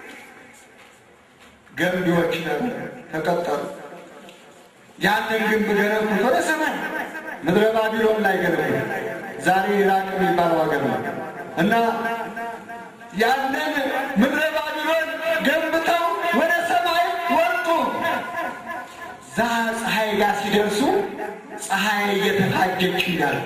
ገንቢዎች ነበር ተቀጠሩ። ያንን ግንብ ገነቡት ወደ ሰማይ ምድረ ባቢሎን ላይ ገነቡት። ዛሬ ኢራቅ የሚባለው ሀገር ነው እና ያንን ምድረ ባቢሎን ገንብተው ወደ ሰማይ ወጡ። ዛ ፀሐይ ጋር ሲደርሱ ፀሐይ እየተፋጀች እንዳለች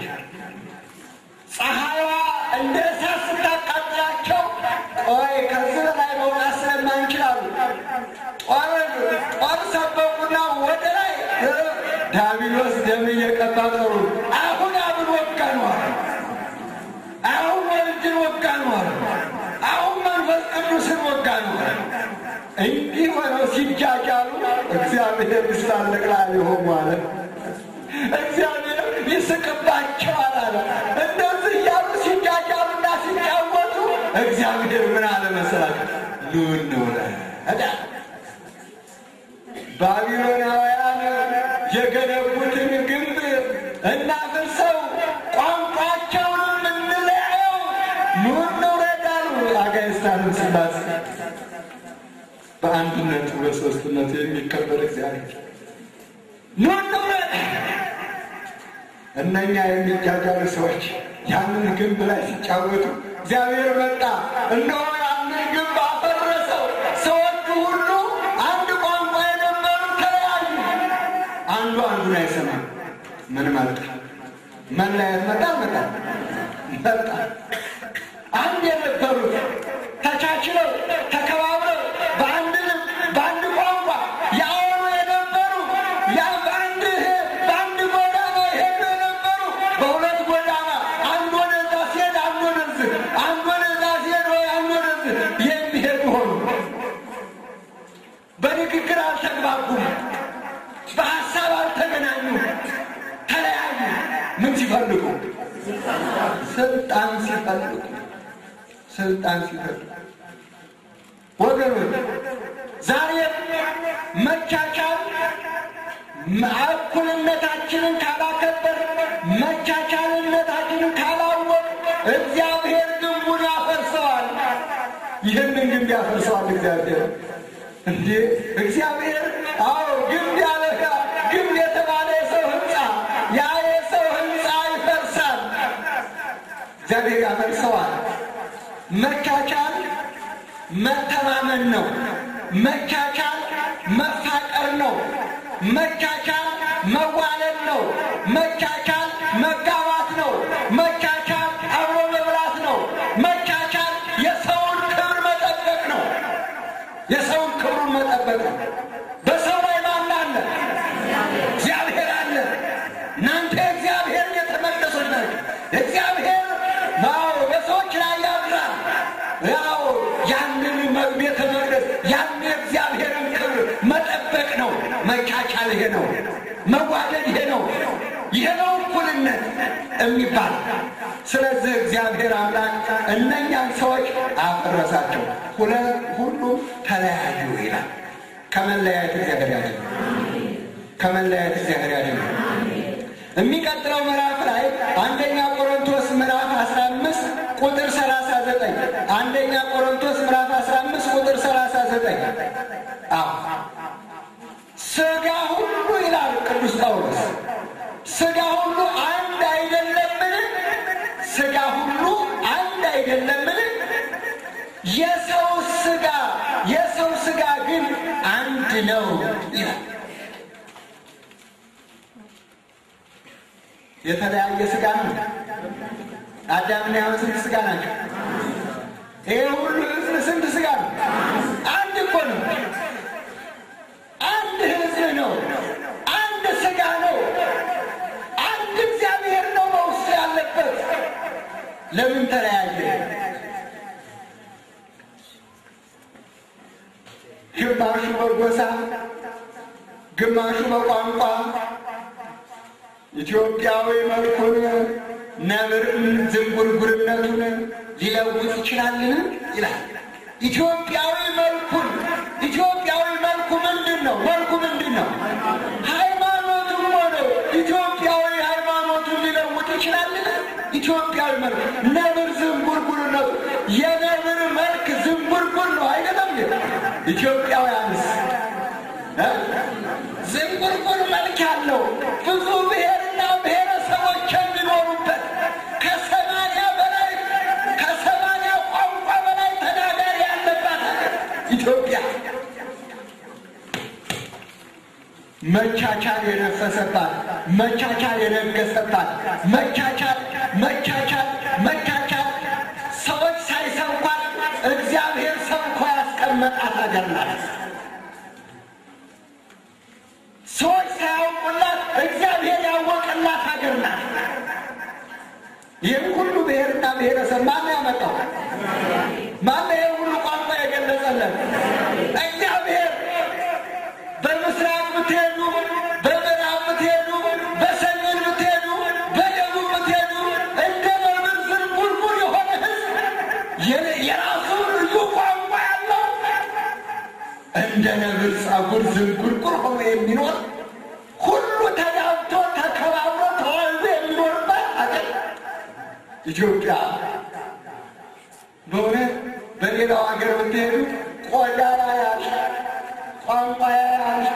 ፀሐይዋ እንደ እሳት ስታቃጥላቸው ቆይ ከዚህ በላይ መውጣት ስለማንችላሉ ጦር ጦር ሰበቁና ወደ ላይ ዳቢሎስ ደም እየቀባ ጠሩ። አሁን አብን ወጋ ነው አሉ። አሁን ወልድን ወጋ ነው አሉ። አሁን መንፈስ ቅዱስን ወጋ ነው አሉ። እንዲህ ሆነው ሲጃጃሉ እግዚአብሔር ስላለቅላ ሊሆኑ አለ። እግዚአብሔር ይስቅባቸዋል አለ። እንደዚህ እያሉ ሲጃጃሉና ሲጫወቱ እግዚአብሔር ምን አለ መሰላችሁ? ኑ እንውረድ ባቢሎናውያን የገነቡትን ግንብ እናፍርሰው፣ ቋንቋቸውን ኑ እንውረድ አሉ አጋዕዝተ ዓለም ሥላሴ። በአንድነቱ በሦስትነቱ የሚከበር እግዚአብሔር ኑ እንውረድ። እነኛ የሚጃጃሉ ሰዎች ያንን ግንብ ላይ ሲጫወቱ እግዚአብሔር መጣ። እነሆ ያንን ግንብ አፈረሰው። ሰዎቹ ሁሉ አንድ ቋንቋ የነበሩ ተለያዩ። አንዱ አንዱን አይሰማም። ምን ማለት ነው? መለያየት መጣ መጣ መጣ። አንድ የነበሩት ተቻችለው ተከባብረው በአንድ ልብ በአንድ ቋንቋ ያወሩ የነበሩ ያ በአንድ በአንድ ጎዳና ይሄዱ የነበሩ በሁለት ጎዳና አንድ ወደዛ ሲሄድ አንድ ወደዚህ አንድ ወደዛ ሲሄድ ወይ አንድ ወደዚህ የሚሄዱ ሆኑ። በንግግር አልተግባቡም። በሀሳብ አልተገናኙም። ተለያዩ። ምን ሲፈልጉ? ስልጣን ሲፈልጉ ስልጣን ሲፈልጉ ወገኖች ዛሬ መቻቻል እኩልነታችንን ካላከበር መቻቻልነታችንን ካላወቅ እግዚአብሔር ግንቡን ያፈርሰዋል። ይህንን ግንብ ያፈርሰዋል እግዚአብሔር እንዴ እግዚአብሔር አዎ ግንብ ያለ ግንብ የተባለ የሰው ህንፃ ያ የሰው ህንፃ ይፈርሳል። እግዚአብሔር ያፈርሰዋል። መቻቻል መተማመን ነው። መቻቻል መፋቀር ነው። መቻቻል መዋለድ ነው። መቻቻል መጋባት ነው። መቻቻል አብሮ መብላት ነው። መቻቻል የሰውን ክብር መጠበቅ ነው። የሰውን ክብሩን መጠበቅ ነው። በሰው ላይ ማን አለ? እግዚአብሔር አለ። እናንተ እግዚአብሔር የተመለሶች ናቸው። እግዚአብሔር ያው በሰዎች ላይ ያድራል። ያው ያንን ቤተ መቅደስ ያን የእግዚአብሔርን ክብር መጠበቅ ነው። መቻቻል ይሄ ነው። መዋደድ ይሄ ነው። ይሄ ነው እኩልነት የሚባል። ስለዚህ እግዚአብሔር አምላክ እነኛን ሰዎች አፈረሳቸው። ሁሉም ተለያዩ ይላል። ከመለያየት እግዚአብሔር ያድነን። ከመለያየት እግዚአብሔር ያድነን። የሚቀጥለው ምዕራፍ ላይ አንደኛ ቆሮንቶስ ምዕራፍ 15 ቁጥር 39 አንደኛ ቆሮንቶስ ምዕራፍ 15 ቁጥር 39 አዎ ስጋ ሁሉ ይላል ቅዱስ ጳውሎስ ስጋ ሁሉ አንድ አይደለምን? ስጋ ሁሉ አንድ አይደለምን? የሰው ስጋ የሰው ስጋ ግን አንድ ነው ይላል። የተለያየ ስጋ ነው። አዳምና ሔዋን ስንት ስጋ ናቸው? ይሄ ሁሉ ሕዝብ ስንት ስጋ ነው? አንድ እኮ ነው። አንድ ሕዝብ ነው። አንድ ስጋ ነው። አንድ እግዚአብሔር ነው በውስጡ ያለበት። ለምን ተለያየ? ግማሹ በጎሳ ግማሹ በቋንቋ ኢትዮጵያዊ መልኩን ነብር ዝንጉርጉርነቱን ሊለውጥ ይችላልን? ይላል። ኢትዮጵያዊ መልኩን ኢትዮጵያዊ መልኩ ምንድን ነው? መልኩ ምንድን ነው? ሃይማኖቱም ሆነው ኢትዮጵያዊ ሃይማኖቱን ሊለውጥ ይችላልን? ኢትዮጵያዊ መልኩ ነብር ዝንጉርጉርነቱ የነብር መልክ ዝንጉርጉር ነው አይደለም? ኢትዮጵያውያንስ ዝንጉርጉር መልክ ያለው ብዙ ብሔርና ብሔረሰቦች የሚኖሩበት ከሰማንያ በላይ ከሰማንያ ቋንቋ በላይ ተናጋሪ ያለባት ኢትዮጵያ መቻቻል የነፈሰባት መቻቻል የነገሰባት መቻቻል መቻቻል መቻቻል ሰዎች ሳይሰብኳት እግዚአብሔር ሰብኮ ያስቀመጣት ሀገር ናት። ሰዎች ሳያውቁላት እግዚአብሔር ያወቀላት ሀገር ናት። ይህን ሁሉ ብሔርና ብሔረሰብ ማን ያመጣው? ማን ይህን ሁሉ ቋንቋ የገለጸለን? እግዚአብሔር። በምስራቅ ብትሄዱ፣ በምዕራብ ብትሄዱ፣ በሰሜን ብትሄዱ፣ በደቡብ ብትሄዱ እንደ ነብር ዝንጉርጉር የሆነ ሕዝብ የራሱ ልዩ ቋንቋ ያለው እንደ ነብር ጸጉር ዝንጉርጉር ሆኖ የሚኖር ሁሉ ተዳብቶ ተከባብሮ ተዋልዶ የሚኖርበት አገር ኢትዮጵያ። በእውነት በሌላው ሀገር ብትሄዱ ቆዳ ያያል፣ ቋንቋ ያያል።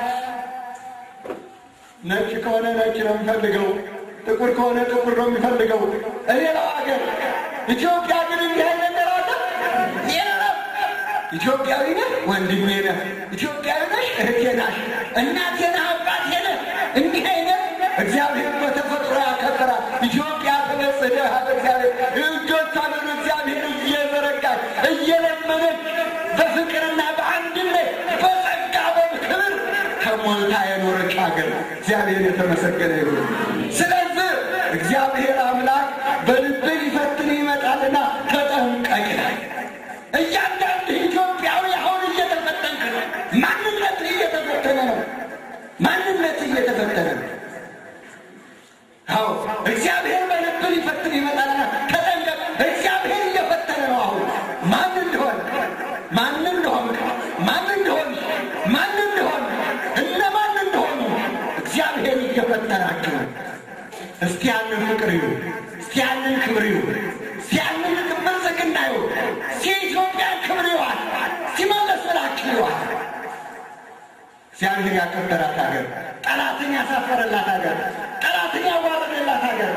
ነጭ ከሆነ ነጭ ነው የሚፈልገው፣ ጥቁር ከሆነ ጥቁር ነው የሚፈልገው። ሌላው ሀገር ኢትዮጵያ ግን እንዲህ አይነት ነገር አለ የለም። ኢትዮጵያዊ ነህ ወንድሜ ነህ፣ ኢትዮጵያዊ ነሽ እህቴ ናሽ፣ እናቴ ነህ አባቴ ነህ። እንዲህ አይነት እግዚአብሔር በተፈጥሮ ያከበራል። ኢትዮጵያ ተበጽደህ እግዚአብሔር እጆቿን ወደ እግዚአብሔር እየዘረጋች እየለመነች በፍቅርና በአንድነት በጸጋ በክብር ተሞልታ የኖረች ሀገር እግዚአብሔር የተመሰገነ ይሁን። ስለዚህ እግዚአብሔር አምላክ በልብህ ሊፈትን ይመጣልና ተጠንቀቅ ይላል። እያንዳንድ ኢትዮጵያዊ አሁን እየተፈተንክ ነው። ማንነት እየተፈተነ ነው። ማንነት እየተፈተነ ነው። አዎ እግዚአብሔር በልብ ሊፈትን ይመጣልና ተጠንቀቅ። እግዚአብሔር እየፈተነ ነው። አሁን ማን እንደሆን ማን እንደሆን ማን እንደሆን ማን እንደሆን እነማን እንደሆኑ እግዚአብሔር እየፈተናችሁ ነው። እስቲ ያንን ፍቅር ይሁን፣ እስቲ ያንን ክብር ይሁን፣ እስቲ ያንን ብልጽግና ይሁን፣ እስቲ የኢትዮጵያን ክብር ይዋል፣ እስቲ መለስ ብላችሁ ይዋል። እግዚአብሔር ያከበራት ሀገር፣ ጠላትን ያሳፈረላት ሀገር፣ ጠላትን ያዋረደላት ሀገር፣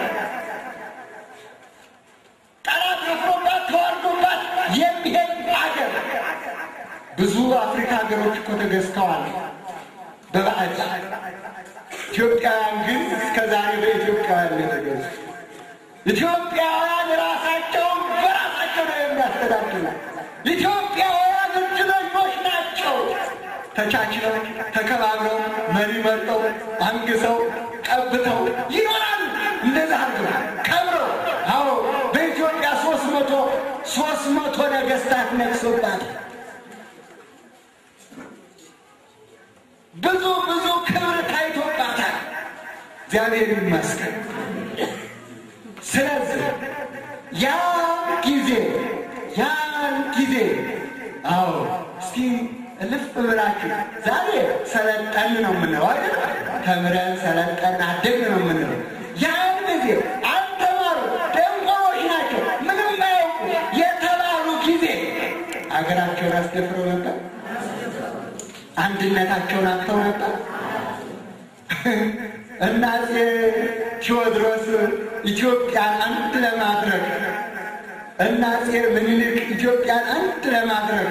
ጠላት አፍሮባት ተዋርዶባት የሚሄድ ሀገር። ብዙ አፍሪካ ሀገሮች እኮ ተገዝተዋል በባዕድ ኢትዮጵያውያን ግን እስከ ዛሬ በኢትዮጵያውያን የተገዙ ኢትዮጵያውያን ራሳቸውን በራሳቸው ነው የሚያስተዳድሩ። ኢትዮጵያውያን እድለኞች ናቸው። ተቻችለው ተከባብረው መሪ መርጠው አንግሰው ቀብተው ይኖራሉ። እንደዛ አድርገው ከብረው። አዎ በኢትዮጵያ ሶስት መቶ ሶስት መቶ ነገስታት ነግሶባት ብዙ ብዙ ክብር ታይቶባታል። እግዚአብሔር ይመስገን። ስለዚህ ያ ጊዜ ያን ጊዜ አዎ እስቲ እልፍ ብላችሁ ዛሬ ሰለጠን ነው የምንለው አይደል? ተምረን ሰለጠን አደግን ነው የምንለው። ያን ጊዜ አልተማሩ ደንቆሮች ናቸው ምንም ማያውቁ የተባሉ ጊዜ አገራቸውን አስደፍረው ነበር። አንድነታቸውን አጥተው ነበር። እና አፄ ቴዎድሮስ ኢትዮጵያን አንድ ለማድረግ እና አፄ ምኒልክ ኢትዮጵያን አንድ ለማድረግ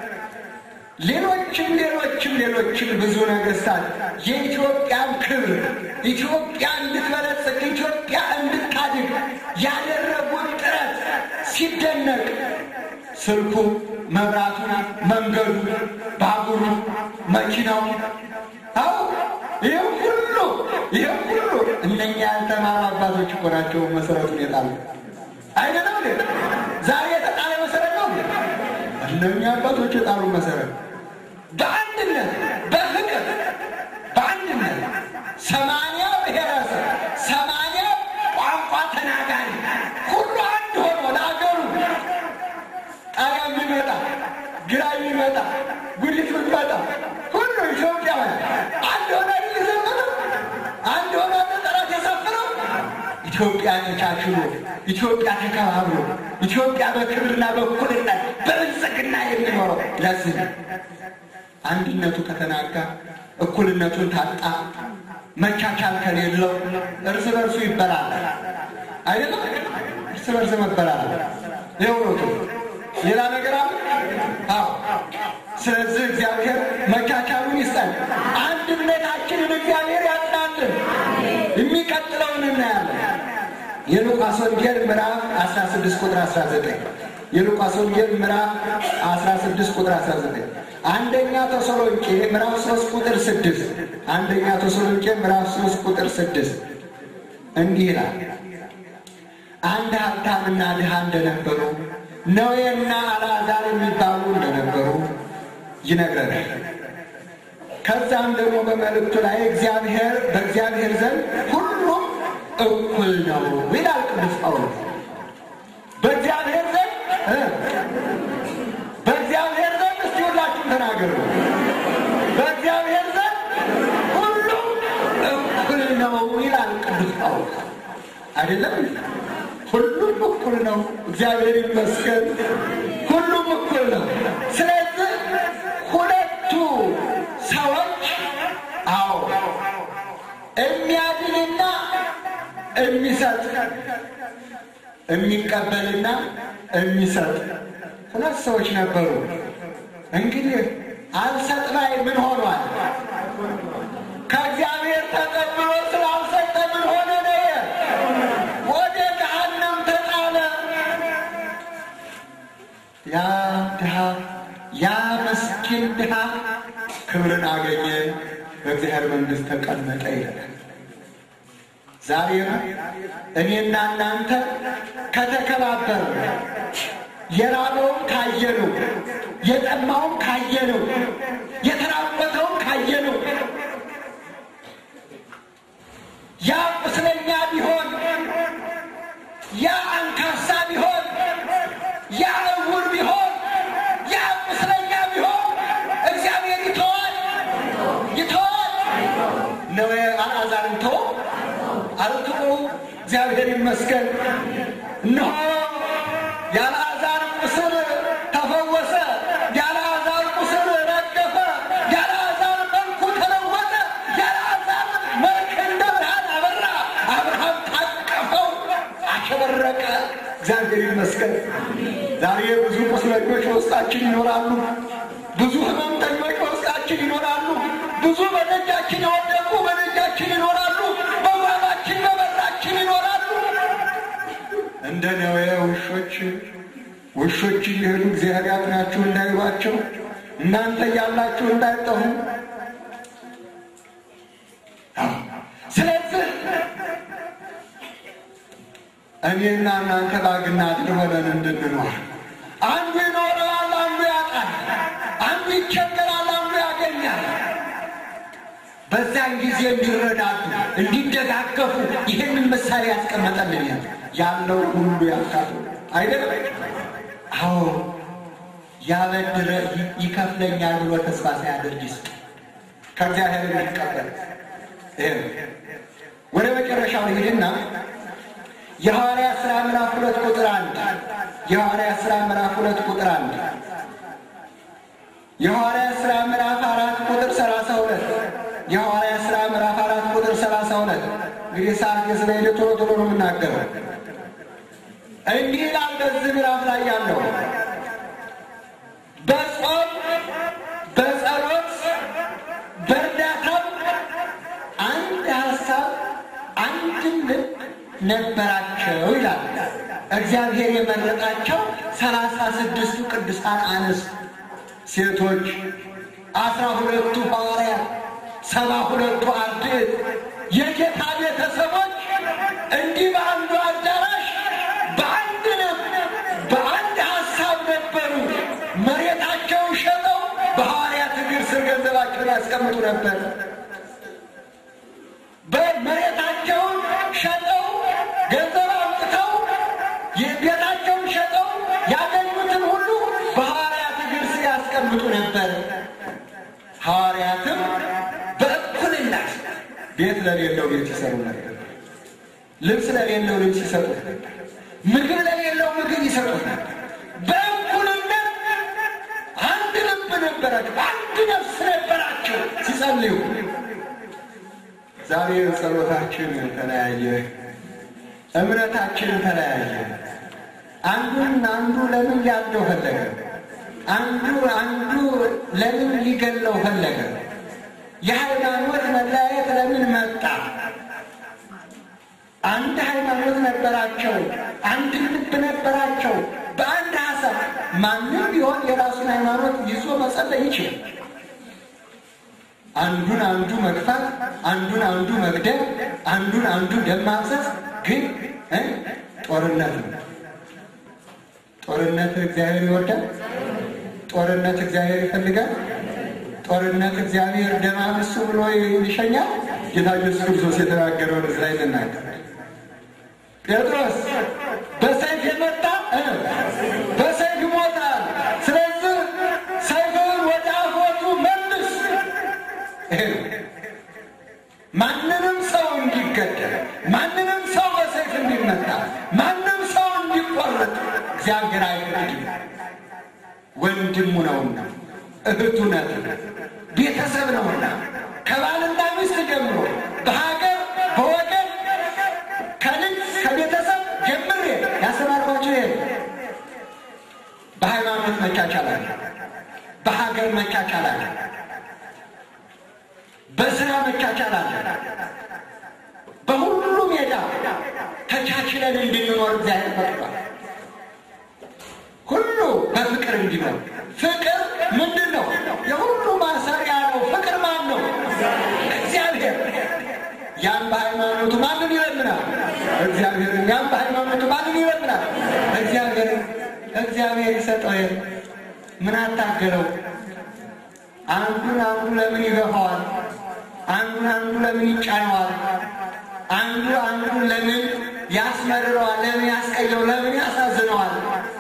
ሌሎችም ሌሎችም ሌሎችም ብዙ ነገስታት የኢትዮጵያን ክብር ኢትዮጵያ እንድትበለጽግ ኢትዮጵያ እንድታድግ ያደረጉት ጥረት ሲደነቅ ስልኩ፣ መብራቱ፣ መንገዱ፣ ባቡሩ፣ መኪናው አው ይህ ሁሉ ይህ ሁሉ እነኛ ያልተማሩ አባቶች እኮ ናቸው መሰረቱን የጣሉ አይደለም። ዛሬ የተጣለ መሰረት ነው። እነኛ አባቶች የጣሉ መሰረት በአንድነት በፍቅር በአንድነት ሰማንያ ብሔረሰብ ሰማንያ ቋንቋ ተናጋሪ ሁሉ አንድ ሆኖ ለአገሩ ጣሊያን ቢመጣ ግራ ቢመጣ ጉዲት ብትመጣ ሁሉ ኢትዮጵያውያን አንድ ሆነ ሊዘምሩ አንድ ሆነ ጠላት የሰፍረው ኢትዮጵያ ተቻችሎ ኢትዮጵያ ተከባብሮ ኢትዮጵያ በክብርና በእኩልነት በብልጽግና የሚኖረው ለዚህ ነው። አንድነቱ ከተናጋ እኩልነቱን ታጣ መቻቻል ከሌለው እርስ በርሱ ይበላል። አይደለም እርስ በርስ መበላል የውነቱ ሌላ ነገር አለ? አዎ። ስለዚህ እግዚአብሔር መቻቻሉን ይስጠን፣ አንድነታችንን እግዚአብሔር ያጽናልን። የሚቀጥለውን እናያለን። የሉቃስ ወንጌል ምዕራፍ 16 ቁጥር 19 የሉቃስ ወንጌል ምዕራፍ 16 ቁጥር 19 አንደኛ ተሰሎንቄ ምዕራፍ 3 ቁጥር 6 አንደኛ ተሰሎንቄ ምዕራፍ 3 ቁጥር 6 እንዲህ ይላል አንድ ሀብታምና ድሃ እንደነበሩ ነዌና አልዓዛር የሚባሉ እንደነበሩ ይነግረናል። ከዛም ደግሞ በመልእክቱ ላይ እግዚአብሔር በእግዚአብሔር ዘንድ ሁሉም እኩል ነው ይላል ቅዱስ ጳውሎስ። በእግዚአብሔር ዘንድ በእግዚአብሔር ዘንድ እስቲ ሁላችሁም ተናገሩ። በእግዚአብሔር ዘንድ ሁሉም እኩል ነው ይላል ቅዱስ ጳውሎስ። አይደለም ሁሉም ሁሉም እኩል ነው። እግዚአብሔር ይመስገን፣ ሁሉም እኩል ነው። ስለዚህ ሁለቱ ሰዎች አዎ የሚያድንና የሚሰጥ የሚቀበልና የሚሰጥ ሁለት ሰዎች ነበሩ። እንግዲህ አልሰጥ ላይ ምን ሆኗል? ከእግዚአብሔር ተቀብሎ ስላልሰጠ ምን ሆነ? ነው ወደ ገሃነም ተጣለ። ያ ድሃ ያ መስኪን ድሃ ክብርን አገኘ፣ በእግዚአብሔር መንግሥት ተቀመጠ ይላል። ዛሬም እኔና እናንተ ከተከባበር የራበውን ካየነው፣ የጠማውን ካየነው፣ የተራቆተውን ካየነው ያ ቁስለኛ ቢሆን ያ አንካሳ ቢሆን ያ እውር ቢሆን ያ ቁስለኛ ቢሆን እግዚአብሔር ይተዋል ይተዋል ነው አልዓዛርን ተወ አልትቁ እግዚአብሔር ይመስገን እነሆ የአልዓዛር ቁስል ተፈወሰ የአልዓዛር ቁስል ረገፈ የአልዓዛር መልኩ ተለወጠ የአልዓዛር መልክ እንደ ብርሃን አበራ አብርሃም ታቀፈው አሸበረቀ እግዚአብሔር ይመስገን ዛሬ ብዙ ቁስለኞች በውስጣችን ይኖራሉ ብዙ ህመምተኞች በውስጣችን ይኖራሉ ብዙ በደጃችን የወደቁ በደጃችን ይኖራሉ በጓባችን በበራችን ይኖራሉ እንደ ነዌ ውሾች ውሾች እየሄዱ እግዚአብሔር ያጥናችሁ እንዳይሏቸው እናንተ እያላችሁ እንዳይጠፉ ስለዚህ እኔና እናንተ ባግና ድር ሆነን እንድንኖር አንዱ ይኖረዋል፣ አንዱ ያጣል፣ አንዱ ይቸገራል፣ አንዱ ያገኛል። በዛን ጊዜ እንዲረዳዱ እንዲደጋገፉ ይህንን ምሳሌ ያስቀመጠልን ያለው ሁሉ ያካፍሉ አይደለም። አዎ ያበድረ ይከፍለኛል ብሎ ተስፋ ሳያደርግ ይስጥ ከእግዚአብሔር የሚቀበል ይሄ ወደ መጨረሻው ይሄድና የሐዋርያ ሥራ ምዕራፍ ሁለት ቁጥር አንድ የሐዋርያ ሥራ ምዕራፍ ሁለት ቁጥር አንድ የሐዋርያ ሥራ ምዕራፍ አራት ቁጥር ሰላሳ ሁለት የሐዋርያ ሥራ ምዕራፍ አራት ቁጥር ሰላሳ ሁለት እንግዲህ ሰዓት ስለሄደ ቶሎ ቶሎ ነው የምናገረው። እንዲህ ይላል በዚህ ምዕራፍ ላይ ያለው በጾም በጸሎት በእርዳታም አንድ ሀሳብ አንድም ልብ ነበራቸው ይላል። እግዚአብሔር የመረጣቸው ሰላሳ ስድስቱ ቅዱሳን አንስት ሴቶች፣ አስራ ሁለቱ ሐዋርያት፣ ሰባ ሁለቱ አርድእት የጌታ ቤተሰቦች እንዲህ በአንዱ አዳራሽ በአንድ ልብ በአንድ ሀሳብ ነበሩ። መሬታቸውን ሸጠው በሐዋርያት እግር ስር ገንዘባቸውን ያስቀምጡ ነበር። በመሬታቸውን ሸጠው ገንዘብ አምጥተው ቤታቸውን ሸጠው ያገኙትን ሁሉ በሐዋርያት እግር ስር ያስቀምጡ ነበር። ሐዋርያትም በእኩልነት ቤት ለሌለው ቤት ይሰሩ ነበር። ልብስ ለሌለው ልብስ ይሰጡት ነበር። ምግብ ለሌለው ምግብ ይሰጡት ነበር። በእኩልነት አንድ ልብ ነበራቸው፣ አንድ ነፍስ ነበራቸው ሲጸልዩ። ዛሬ ጸሎታችን ተለያየ፣ እምነታችን ተለያየ። አንዱን አንዱ ለምን ሊያብደው ፈለገ? አንዱ አንዱ ለምን ሊገለው ፈለገ? የሃይማኖት መለያየት ለምን መጣ? አንድ ሃይማኖት ነበራቸው፣ አንድ ልብ ነበራቸው። በአንድ ሀሳብ ማንም ቢሆን የራሱን ሃይማኖት ይዞ መጸለይ ይችላል። አንዱን አንዱ መግፋት፣ አንዱን አንዱ መግደል፣ አንዱን አንዱ ደም ማፍሰስ ግን ጦርነት ነው። ጦርነት እግዚአብሔር ይወዳል። ጦርነት እግዚአብሔር ይፈልጋል። ጦርነት እግዚአብሔር ደም አፍሱ ብሎ ይሸኛል። ጌታ ኢየሱስ ክርስቶስ የተናገረውን እዚህ ላይ ልናገር። ጴጥሮስ በሰይፍ የመጣ በሰይፍ ይሞታል። ስለዚህ ሰይፍን ወደ አፎቱ መልስ። ይሄ ነው። ማንንም ሰው እንዲገደል፣ ማንንም ሰው በሰይፍ እንዲመታ፣ ማንም ሰው እንዲ ሀገር አይፈቅድም። ወንድሙ ነውና እህቱ ናት፣ ቤተሰብ ነውና ከባልና ሚስት ጀምሮ በሀገር በወገን ከልጅ ከቤተሰብ ጀምሬ ያስተማርኳቸው ይሄ በሃይማኖት መቻቻል አለ፣ በሀገር መቻቻል አለ፣ በስራ መቻቻል አለ። በሁሉ ሜዳ ተቻችለን እንድንኖር እግዚአብሔር ፈቅዷል። ሁሉ በፍቅር እንዲኖር። ፍቅር ምንድን ነው? የሁሉ ማሰሪያ ነው። ፍቅር ማን ነው? እግዚአብሔር። ያም በሃይማኖቱ ማንን ይለምናል? እግዚአብሔርን። ያም በሃይማኖቱ ማንን ይለምናል? እግዚአብሔርን። እግዚአብሔር ይሰጠው የለ ምን አታገለው? አንዱን አንዱ ለምን ይገፋዋል? አንዱን አንዱ ለምን ይጫነዋል? አንዱ አንዱን ለምን ያስመርረዋል? ለምን ያስቀየው? ለምን ያሳዝነዋል?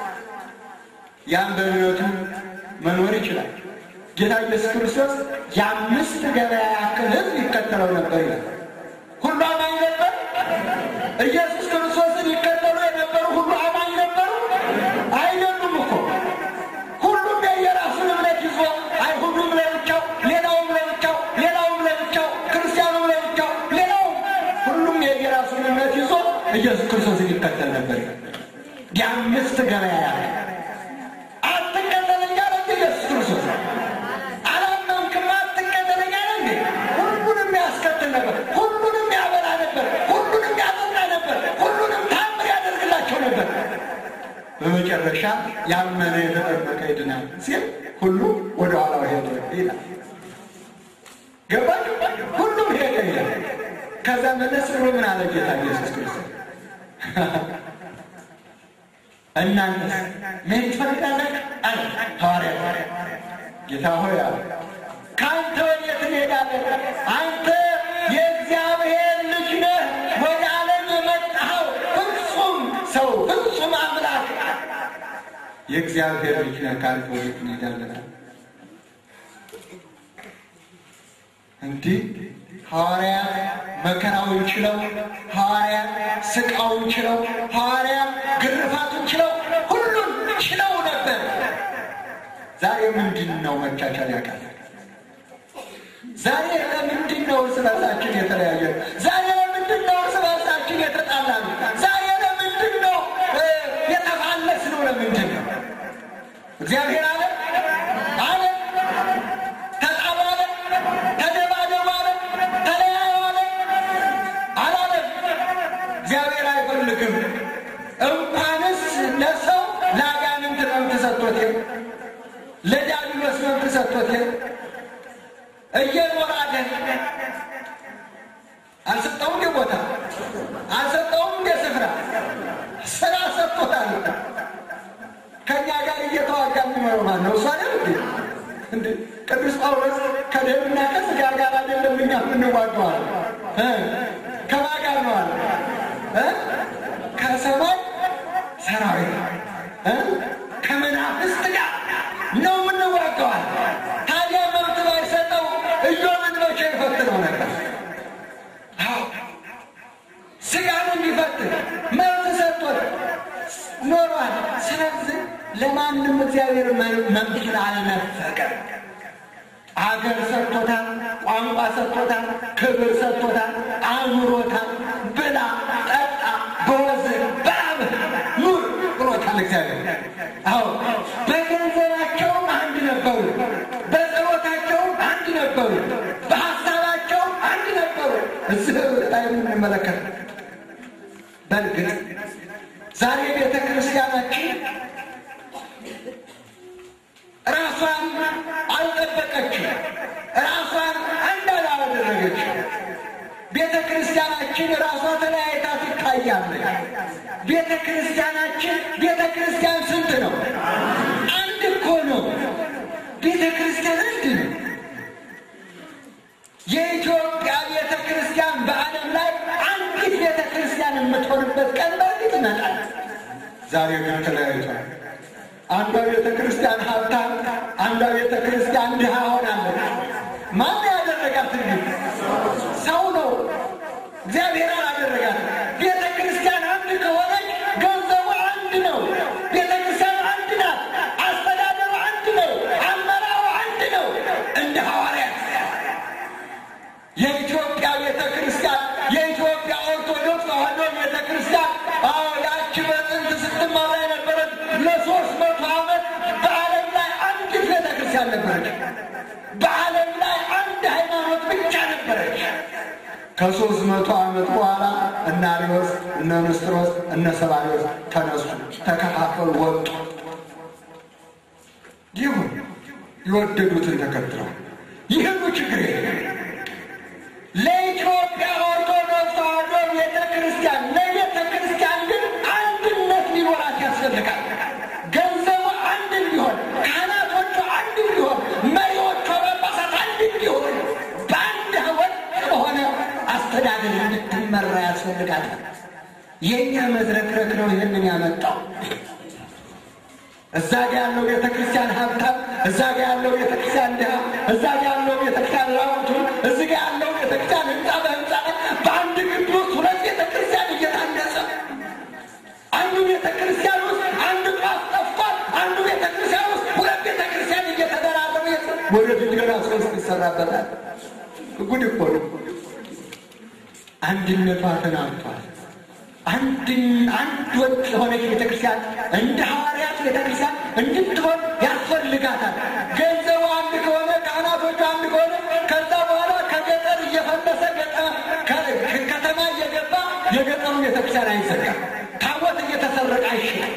ያም በእምነቱ መኖር ይችላል። ጌታ ኢየሱስ ክርስቶስ የአምስት ገበያ ያክል ሕዝብ ይከተለው ነበር ይላል። ሁሉ አማኝ ነበር። ኢየሱስ ክርስቶስን ይከተሉ የነበሩ ሁሉ አማኝ ነበሩ? አይደሉም እኮ ሁሉም የየራሱን እምነት ይዞ አይሁዱም ለብቻው፣ ሌላውም ለብቻው፣ ሌላውም ለብቻው፣ ክርስቲያኑም ለብቻው፣ ሌላውም ሁሉም የየራሱን እምነት ይዞ ኢየሱስ ክርስቶስን ይከተል ነበር። የአምስት ገበያ ያለ አትከተለኝ አለ ኢየሱስ ክርስቶስ። አላመንክም አትከተለኝ አለ እንዴ? ሁሉንም ያስከትል ነበር። ሁሉንም ያበላ ነበር። ሁሉንም ያጠጣ ነበር። ሁሉንም ታምር ያደርግላቸው ነበር። በመጨረሻ ያመነ የተጠመቀ ይድናል ሲል ሁሉ ወደ ኋላው ሄደ ይላል። ገባችሁ? ሁሉም ሄደ ይላል። ከዛ መለስ ብሎ ምን አለ ጌታ ኢየሱስ ክርስቶስ እናንተስ ምን ትፈልጋላችሁ? አለ ሐዋርያ ጌታ ሆይ አለ ከአንተ ወዴት እንሄዳለን? አንተ የእግዚአብሔር ልጅ ነህ፣ ወደ ዓለም የመጣኸው ፍጹም ሰው ፍጹም አምላክ የእግዚአብሔር ልጅ ነህ፣ ከአንተ ወዴት እንሄዳለን? እንዲህ ሐዋርያት መከራውን ችለው ሐዋርያት ስቃውን ችለው ሐዋርያት ግርፋቱን ችለው ሁሉን ችለው ነበር። ዛሬ ምንድን ነው መቻቻል ያቃታል? ዛሬ ለምንድን ነው እርስ በርሳችን የተለያየ? ዛሬ ለምንድን ነው እርስ በርሳችን የተጣላ ነው? ዛሬ ለምንድን ነው የተፋለስ ነው? ለምንድን ነው እግዚአብሔር አለ አለ ተጣሉ አለ ተደባደቡ አለ ተለያዩ አለ አላለም። እግዚአብሔር አይፈልግም። እንኳንስ ለሰው ለአጋንንት መብት ሰጥቶት ለዲያብሎስ መብት ሰጥቶት እየኖረ አለን አልሰጠውም እንደ ቦታ አልሰጠውም እንደ ስፍራ ስራ ሰጥቶታል። ከእኛ ጋር እየተዋጋ የሚኖረው ማን ነው? እሱ አይደል እንዴ? እንዴ ቅዱስ ጳውሎስ ከደምና ከሥጋ ጋር አይደለም እኛ የምንዋገዋል። ከማን ጋር ነው አለ? ከሰማይ ሰራዊት ከመናፍስት ጋር ነው የምንዋገዋል። ታዲያ መብት ባይሰጠው ኢዮብን መቼ ይፈትነው ነበር? አዎ ስጋን እንዲፈትን መብት ሰጥቶት ኖሯል። ስለዚህ ለማንም እግዚአብሔር መብቱን አልነፈቀም። አገር ሰጥቶታል፣ ቋንቋ ሰጥቶታል፣ ክብር ሰጥቶታል፣ አኑሮታል። ብላ ጠጣ፣ በወዝህ በላብህ ኑር ብሎታል እግዚአብሔር። አዎ በገንዘባቸውም አንድ ነበሩ፣ በጸሎታቸውም አንድ ነበሩ፣ በሀሳባቸውም አንድ ነበሩ። እዚህ ላይ የምንመለከት በእርግጥ ዛሬ ቤተ ክርስቲያናችን ራሷን አልጠበቀችም። ራሷን አንድ አላደረገችም። ቤተ ክርስቲያናችን ራሷ ተለያይታ ትታያለች። ቤተ ክርስቲያናችን ቤተ ክርስቲያን ስንት ነው? አንድ እኮ ነው። ቤተ ክርስቲያን አንድ ነው። የኢትዮጵያ ቤተ ክርስቲያን በዓለም ላይ አንዲት ቤተ ክርስቲያን የምትሆንበት ቀን በእርግጥ ይመጣል። ዛሬ ግን ተለያይቷል። አንዷ ቤተ ክርስቲያን ሀብታም፣ አንዷ ቤተ ክርስቲያን ድሃ ሆናለች። ማን ያደረጋት? እንግዲህ ሰው ነው፣ እግዚአብሔር አላደረጋት። ቤተ ክርስቲያን አንድ ከሆነች ገንዘቡ አንድ ነው። ቤተ ክርስቲያን ነበረች። በዓለም ላይ አንድ ሃይማኖት ብቻ ነበረች። ከሶስት መቶ ዓመት በኋላ እነ አርዮስ፣ እነ ንስጥሮስ፣ እነ ሰባሪዎስ ተነሱ፣ ተከፋፈሉ፣ ወጡ። ይሁን የወደዱትን ተከትለው ይህኑ ችግር የለም። ለኢትዮጵያ ኦርቶዶክስ ተዋሕዶ ቤተ ክርስቲያን ለቤተ ክርስቲያን ግን አንድነት ሊኖራት ያስፈልጋል። ገንዘቡ አንድ እንዲሆን፣ ካህናቶቹ አንድ እንዲሆን፣ መሪዎቿ ጳጳሳት አንድ እንዲሆን፣ በአንድ ወጥ በሆነ አስተዳደር እንድትመራ ያስፈልጋታል። የእኛ መዝረክረክ ነው ይህንን ያመጣው። እዛ ጋ ያለው ቤተ ክርስቲያን ሀብታም፣ እዛ ጋ ያለው ቤተ ክርስቲያን ድሃ፣ እዛ ጋ ያለው ቤተ ክርስቲያን ራቁቱ፣ እዚህ ጋ ያለው ቤተ ክርስቲያን ህንፃ በህንፃ በአንድ ግቢ ውስጥ ሁለት ቤተ ክርስቲያን እየታነጸ አንዱ ቤተ ክርስቲያን ውስጥ አንድ ጧፍ ጠፍቷል። አንዱ ቤተ ክርስቲያን ውስጥ ሁለት ቤተ ክርስቲያን እየተደራረበ ወደፊት ገና ሶስት ይሰራበታል። ጉድ እኮ ነው። አንድነቷ ተናግቷል። አንድ አንድ ወጥ የሆነች ቤተክርስቲያን እንደ ሐዋርያት ቤተክርስቲያን እንድትሆን ያስፈልጋታል። ገንዘቡ አንድ ከሆነ ካህናቶቹ አንድ ከሆነ ከዛ በኋላ ከገጠር እየፈለሰ ከተማ እየገባ የገጠሩ ቤተክርስቲያን አይዘጋም። ታቦት እየተሰረቀ አይሽም።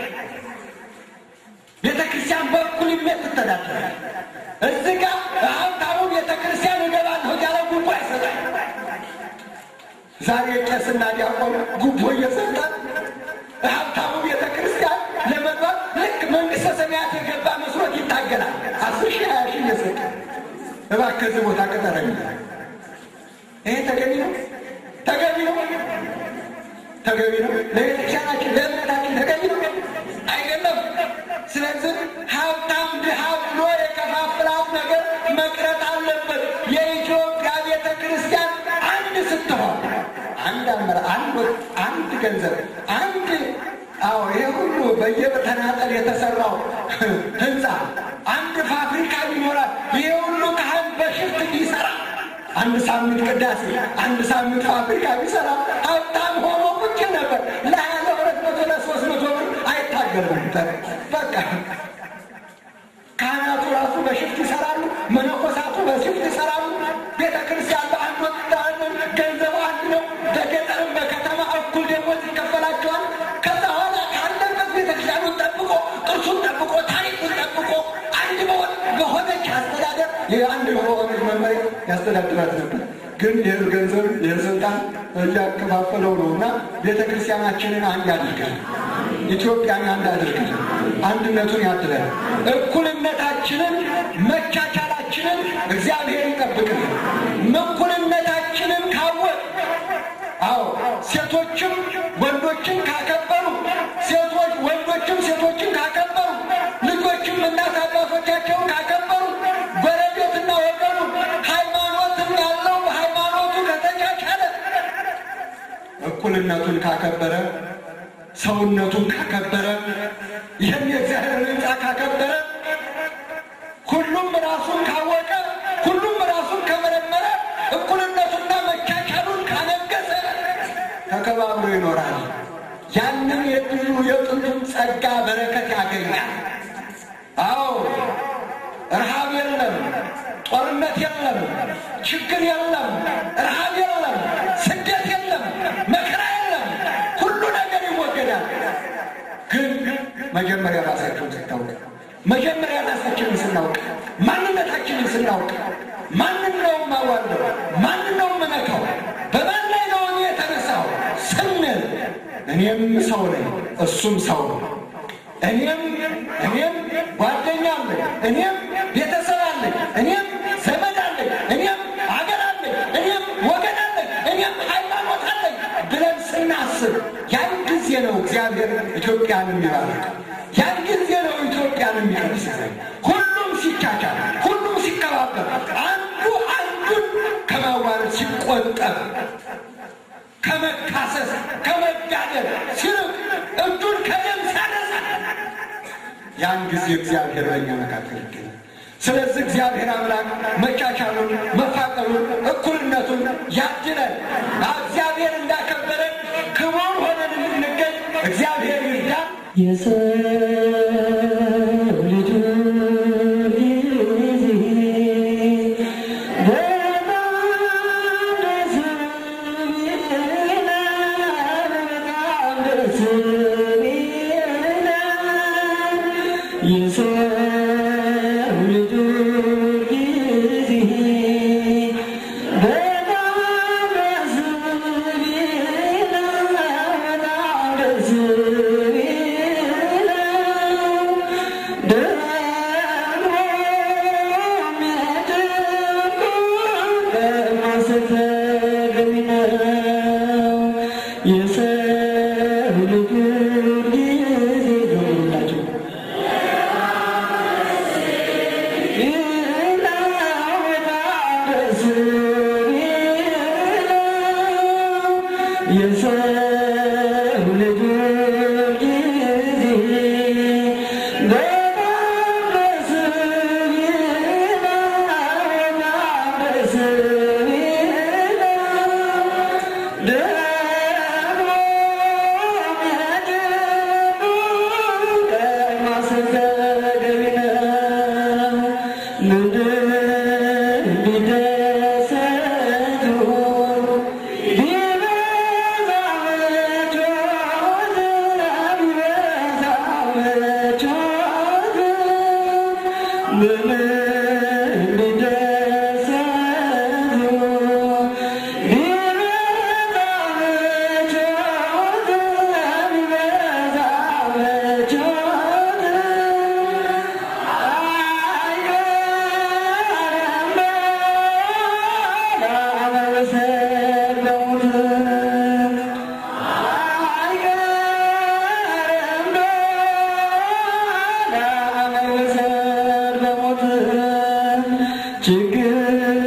ቤተክርስቲያን በእኩልነት ትተዳደራል። እዚህ ጋር ሀብታሙ ቤተክርስቲያን እገባለሁ እያለ ጉቦ አይሰጣል። ዛሬ ቄስና ዲያቆን ጉቦ እየሰጠ ሀብታሙ ቤተ ክርስቲያን ለመግባት ልክ መንግስተ ሰማያት የገባ መስሎት ይታገላል። አስር ሺህ ሀያ ሺህ እየሰጠ እባክህ እዚህ ቦታ ቅጠረኝ። ይሄ ተገቢ ነው? ተገቢ ነው? ተገቢ ነው? ለቤተክርስቲያናችን ለእምነታችን ተገቢ ነው? አይደለም። ስለዚህ ሀብታም ድሃ ብሎ የከፋፍላት ነገር መቅረት አለበት። የኢትዮጵያ ቤተ ክርስቲያን አንድ ስትሆን አንድ አመራ አንድ አንድ ገንዘብ አንድ አዎ ይሄ ሁሉ በየተናጠል የተሰራው ህንፃ አንድ ፋብሪካ ቢኖራል ይሄ ሁሉ ካህን በሽፍት ቢሰራ አንድ ሳምንት ቅዳሴ አንድ ሳምንት ፋብሪካ ቢሰራ ሀብታም ሆኖ ቁጭ ነበር። ለሀያ ለሁለት መቶ ለሶስት መቶ ብር አይታገልም። በቃ ካህናቱ ራሱ በሽፍት ይሰራሉ። መነኮሳቱ በሽፍት ይሰራሉ። ቤተ ክርስቲያን በአንድ ወቅት ገንዘቡ አንድ ነው። በገጠርም በከተማ እኩል ደሞዝ ይከፈላቸዋል። ከዛ ኋላ ካለበት ቤተ ክርስቲያኑን ጠብቆ ቅርሱን ጠብቆ ታሪኩን ጠብቆ አንድ በሆነች አስተዳደር አንድ በሆነች መመሪያ ያስተዳድራት ነበር። ግን ይህ ገንዘብ ይህ ስልጣን እያከፋፈለው ነው እና ቤተ ክርስቲያናችንን አንድ ያድርግልን። ኢትዮጵያን አንድ አድርግልን። አንድነቱን ያድለን። እኩልነታችንን መቻቻላችንን እግዚአብሔር ይጠብቅልን። እኩልነታችንን ካወቅ አዎ ሴቶችም ወንዶችን ካከበሩ ሴቶች ወንዶችም ሴቶችን ካከበሩ ልጆችም እናት አባቶቻቸውን ካከበሩ ጎረቤትና ወገኑ ሃይማኖትም ያለው ሃይማኖቱ ከተቻቻለ እኩልነቱን ካከበረ ሰውነቱን ካከበረ ይህን የእግዚአብሔር ሕንፃ ካከበረ ሁሉም ራሱን ካወቀ ሁሉም ራሱን ከመረመረ እኩልነቱና መቻቻሉን ካነገሰ ተከባብሮ ይኖራል። ያንን የድሉ የጥንቱን ጸጋ በረከት ያገኛል። አዎ ረሃብ የለም፣ ጦርነት የለም፣ ችግር የለም፣ ረሃብ የለም፣ ስደት የለም፣ መከራ የለም። ሁሉ ነገር ይወገዳል። ግን መጀመሪያ ራሳቸውን ስታውቅ መጀመሪያ ራሳችንን ስናውቅ ማንነታችንን ስናውቅ ማንን ነው የማዋልደው? ማንን ነው የምነካው? በማን ላይ ነው እኔ የተነሳው ስንል እኔም ሰው ነኝ፣ እሱም ሰው ነው። እኔም እኔም ጓደኛ አለኝ፣ እኔም ቤተሰብ አለኝ፣ እኔም ዘመድ አለኝ፣ እኔም አገር አለኝ፣ እኔም ወገን አለኝ፣ እኔም ሃይማኖት አለኝ ብለን ስናስብ ያን ጊዜ ነው እግዚአብሔር ኢትዮጵያን የሚባርክ። ያን ጊዜ ነው ኢትዮጵያን የሚቀድስ። ሁሉም ሲቻቻል፣ ሁሉም ሲከባበር፣ አንዱ አንዱን ከማዋረድ ሲቆጠብ፣ ከመካሰስ ከመጋደል ሲርቅ፣ እጁን ከደም ሲያነሳ ያን ጊዜ እግዚአብሔር በእኛ መካከል ይገኛል። ስለዚህ እግዚአብሔር አምላክ መቻቻሉን፣ መፋቀሩን፣ እኩልነቱን ያድለን። እግዚአብሔር እንዳከበረን ክቡር ሆነን እንድንገኝ እግዚአብሔር ይርዳን። የሰው ልጅ ጊዜ የሰው ልጅ ጊዜ በጣም ደስ ቢለው በጣም ደስ ቢለው ደግሞ የሚያደርጉት በማስተገቢ ነው። የሰው ልጅ ጊዜ ዘምሩላቸው የሰው ልጅ ጊዜ በጣም ደስ ቢለው በጣም ደስ ቢለው ደግሞ የሚያደርጉት ማስተገቢ ነው። ምድር ቢደሰቱ ቢበዛ ምቾት ቢበዛ ምቾት ምድር ቢደሰቱ ቢበዛ ምቾት ቢበዛ ምቾት ችግር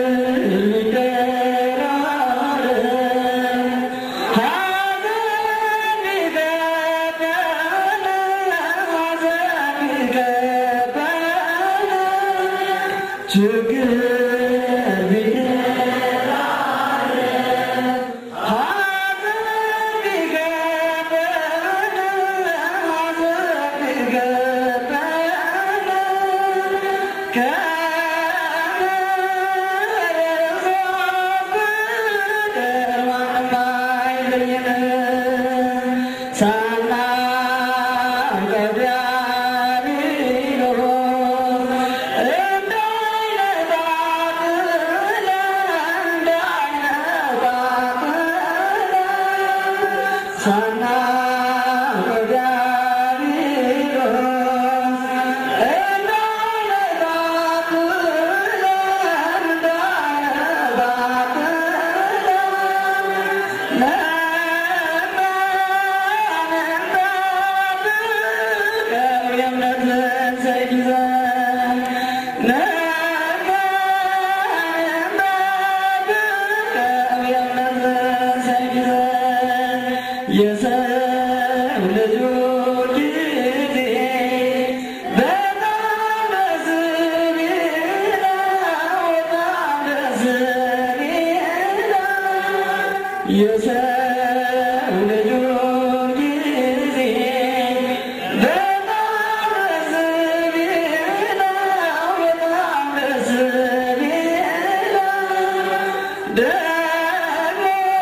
ሊደራረብ ሐዘን ቢገባን ሐዘን ቢገባን ችግር ቢደራረብ ሐዘን ቢገባን ሐዘን ቢገባን የሰው ልጆች ጊዜ በጣም ደስ ቢለው በጣም ደስ ቢለው የሰው ልጆች ጊዜ በጣም ደስ ቢለው በጣም ደስ ቢለው ደግሞ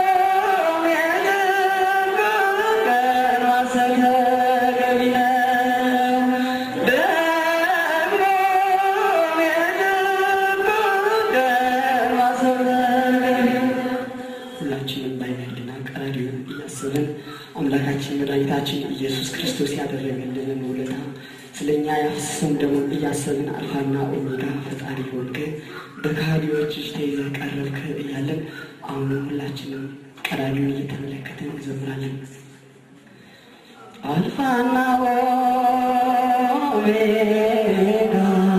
የሚያደርጉት ቀን ማሰብ ተገቢ ነው። ደግሞ የሚያደርጉት ቀን ማሰብ ተገቢ ነው። ሁላችንም ባይነልና ቀራሪውን እያሰብን አምላካችን መድኃኒታችን ኢየሱስ ክርስቶስ ያደረገልንን ውለታ ስለ እኛ ያፈሰሰውን ደሙን እያሰብን አልፋና ኦሜጋ ፈጣሪ ሆንክ በካህዲዎች እጅ ተይዘህ ቀረብክ እያለን አሁንም ሁላችንም ቀራሪውን እየተመለከትን እንዘምራለን። አልፋና ኦሜጋ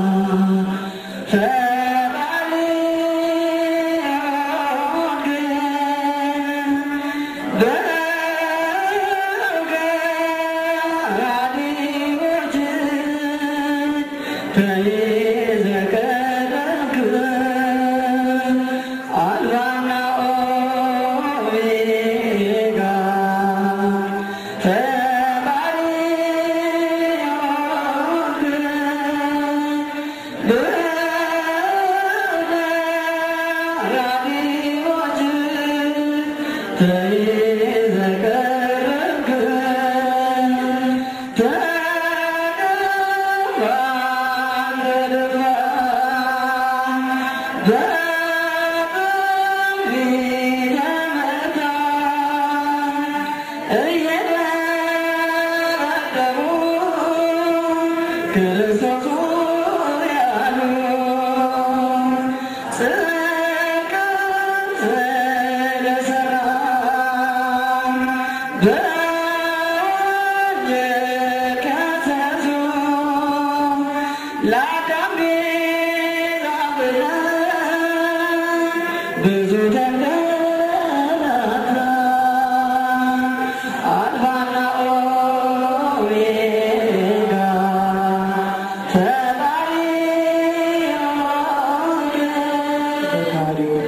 ፈጣሪ ሆንክ በገራዲዎች ተይዘህ ቀረብክ አልፋና ኦሜጋ ፈጣሪ ሆንክ በገራዲዎች ተይዘህ ቀረብክ ተገባ ክርስቶስ ያሉ ጽድቅን ስለሠራ በወንጌል ከተቱ ለአዳም ቤዛ ብለን ብዙ ተንገላታ አልፋና ኦሜጋ ፈጣሪ በካሪዎች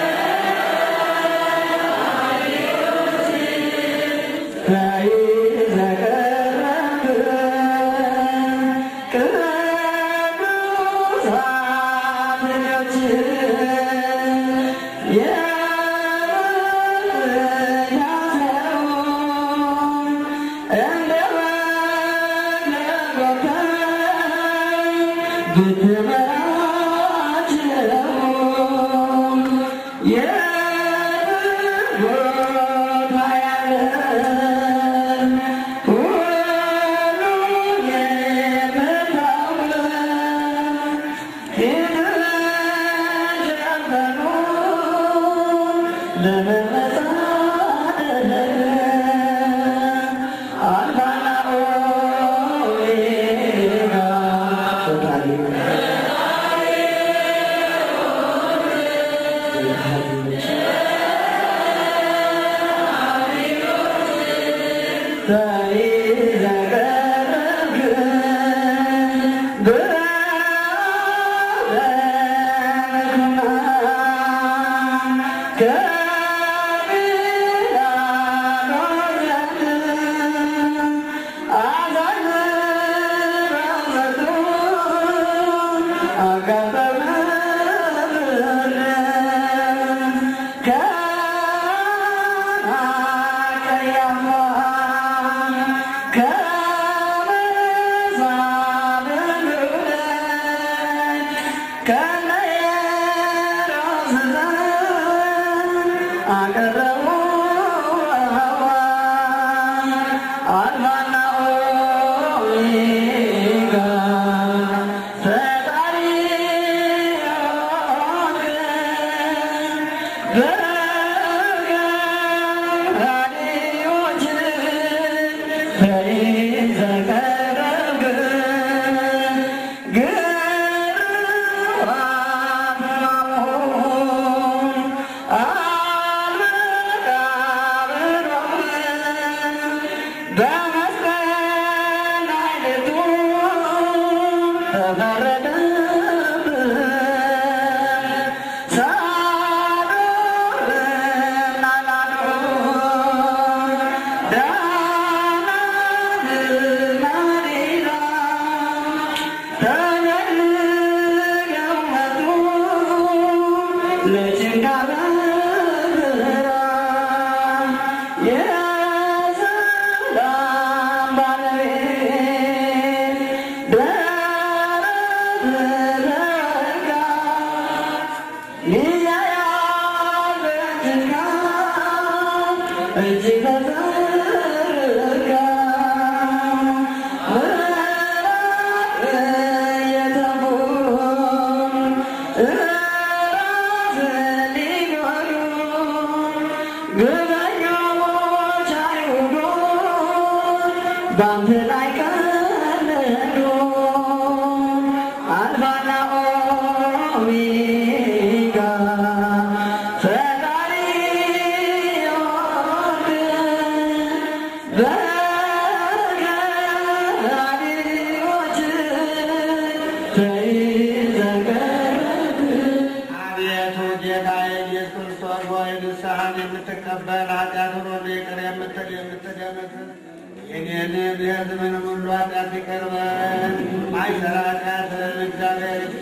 አቤቱ ጌታዬ ኢየሱስ ክርስቶስ ሆይ ንስሐን የምትቀበል ኃጢአትን ሁሉ ይቅር የምትል የምትደመስስ የኔንም የሕዝብንም ሁሉ ኃጢአት ይቅር በል። ማይሰራ ኃጢአትን እግዚአብሔር ይፍታ።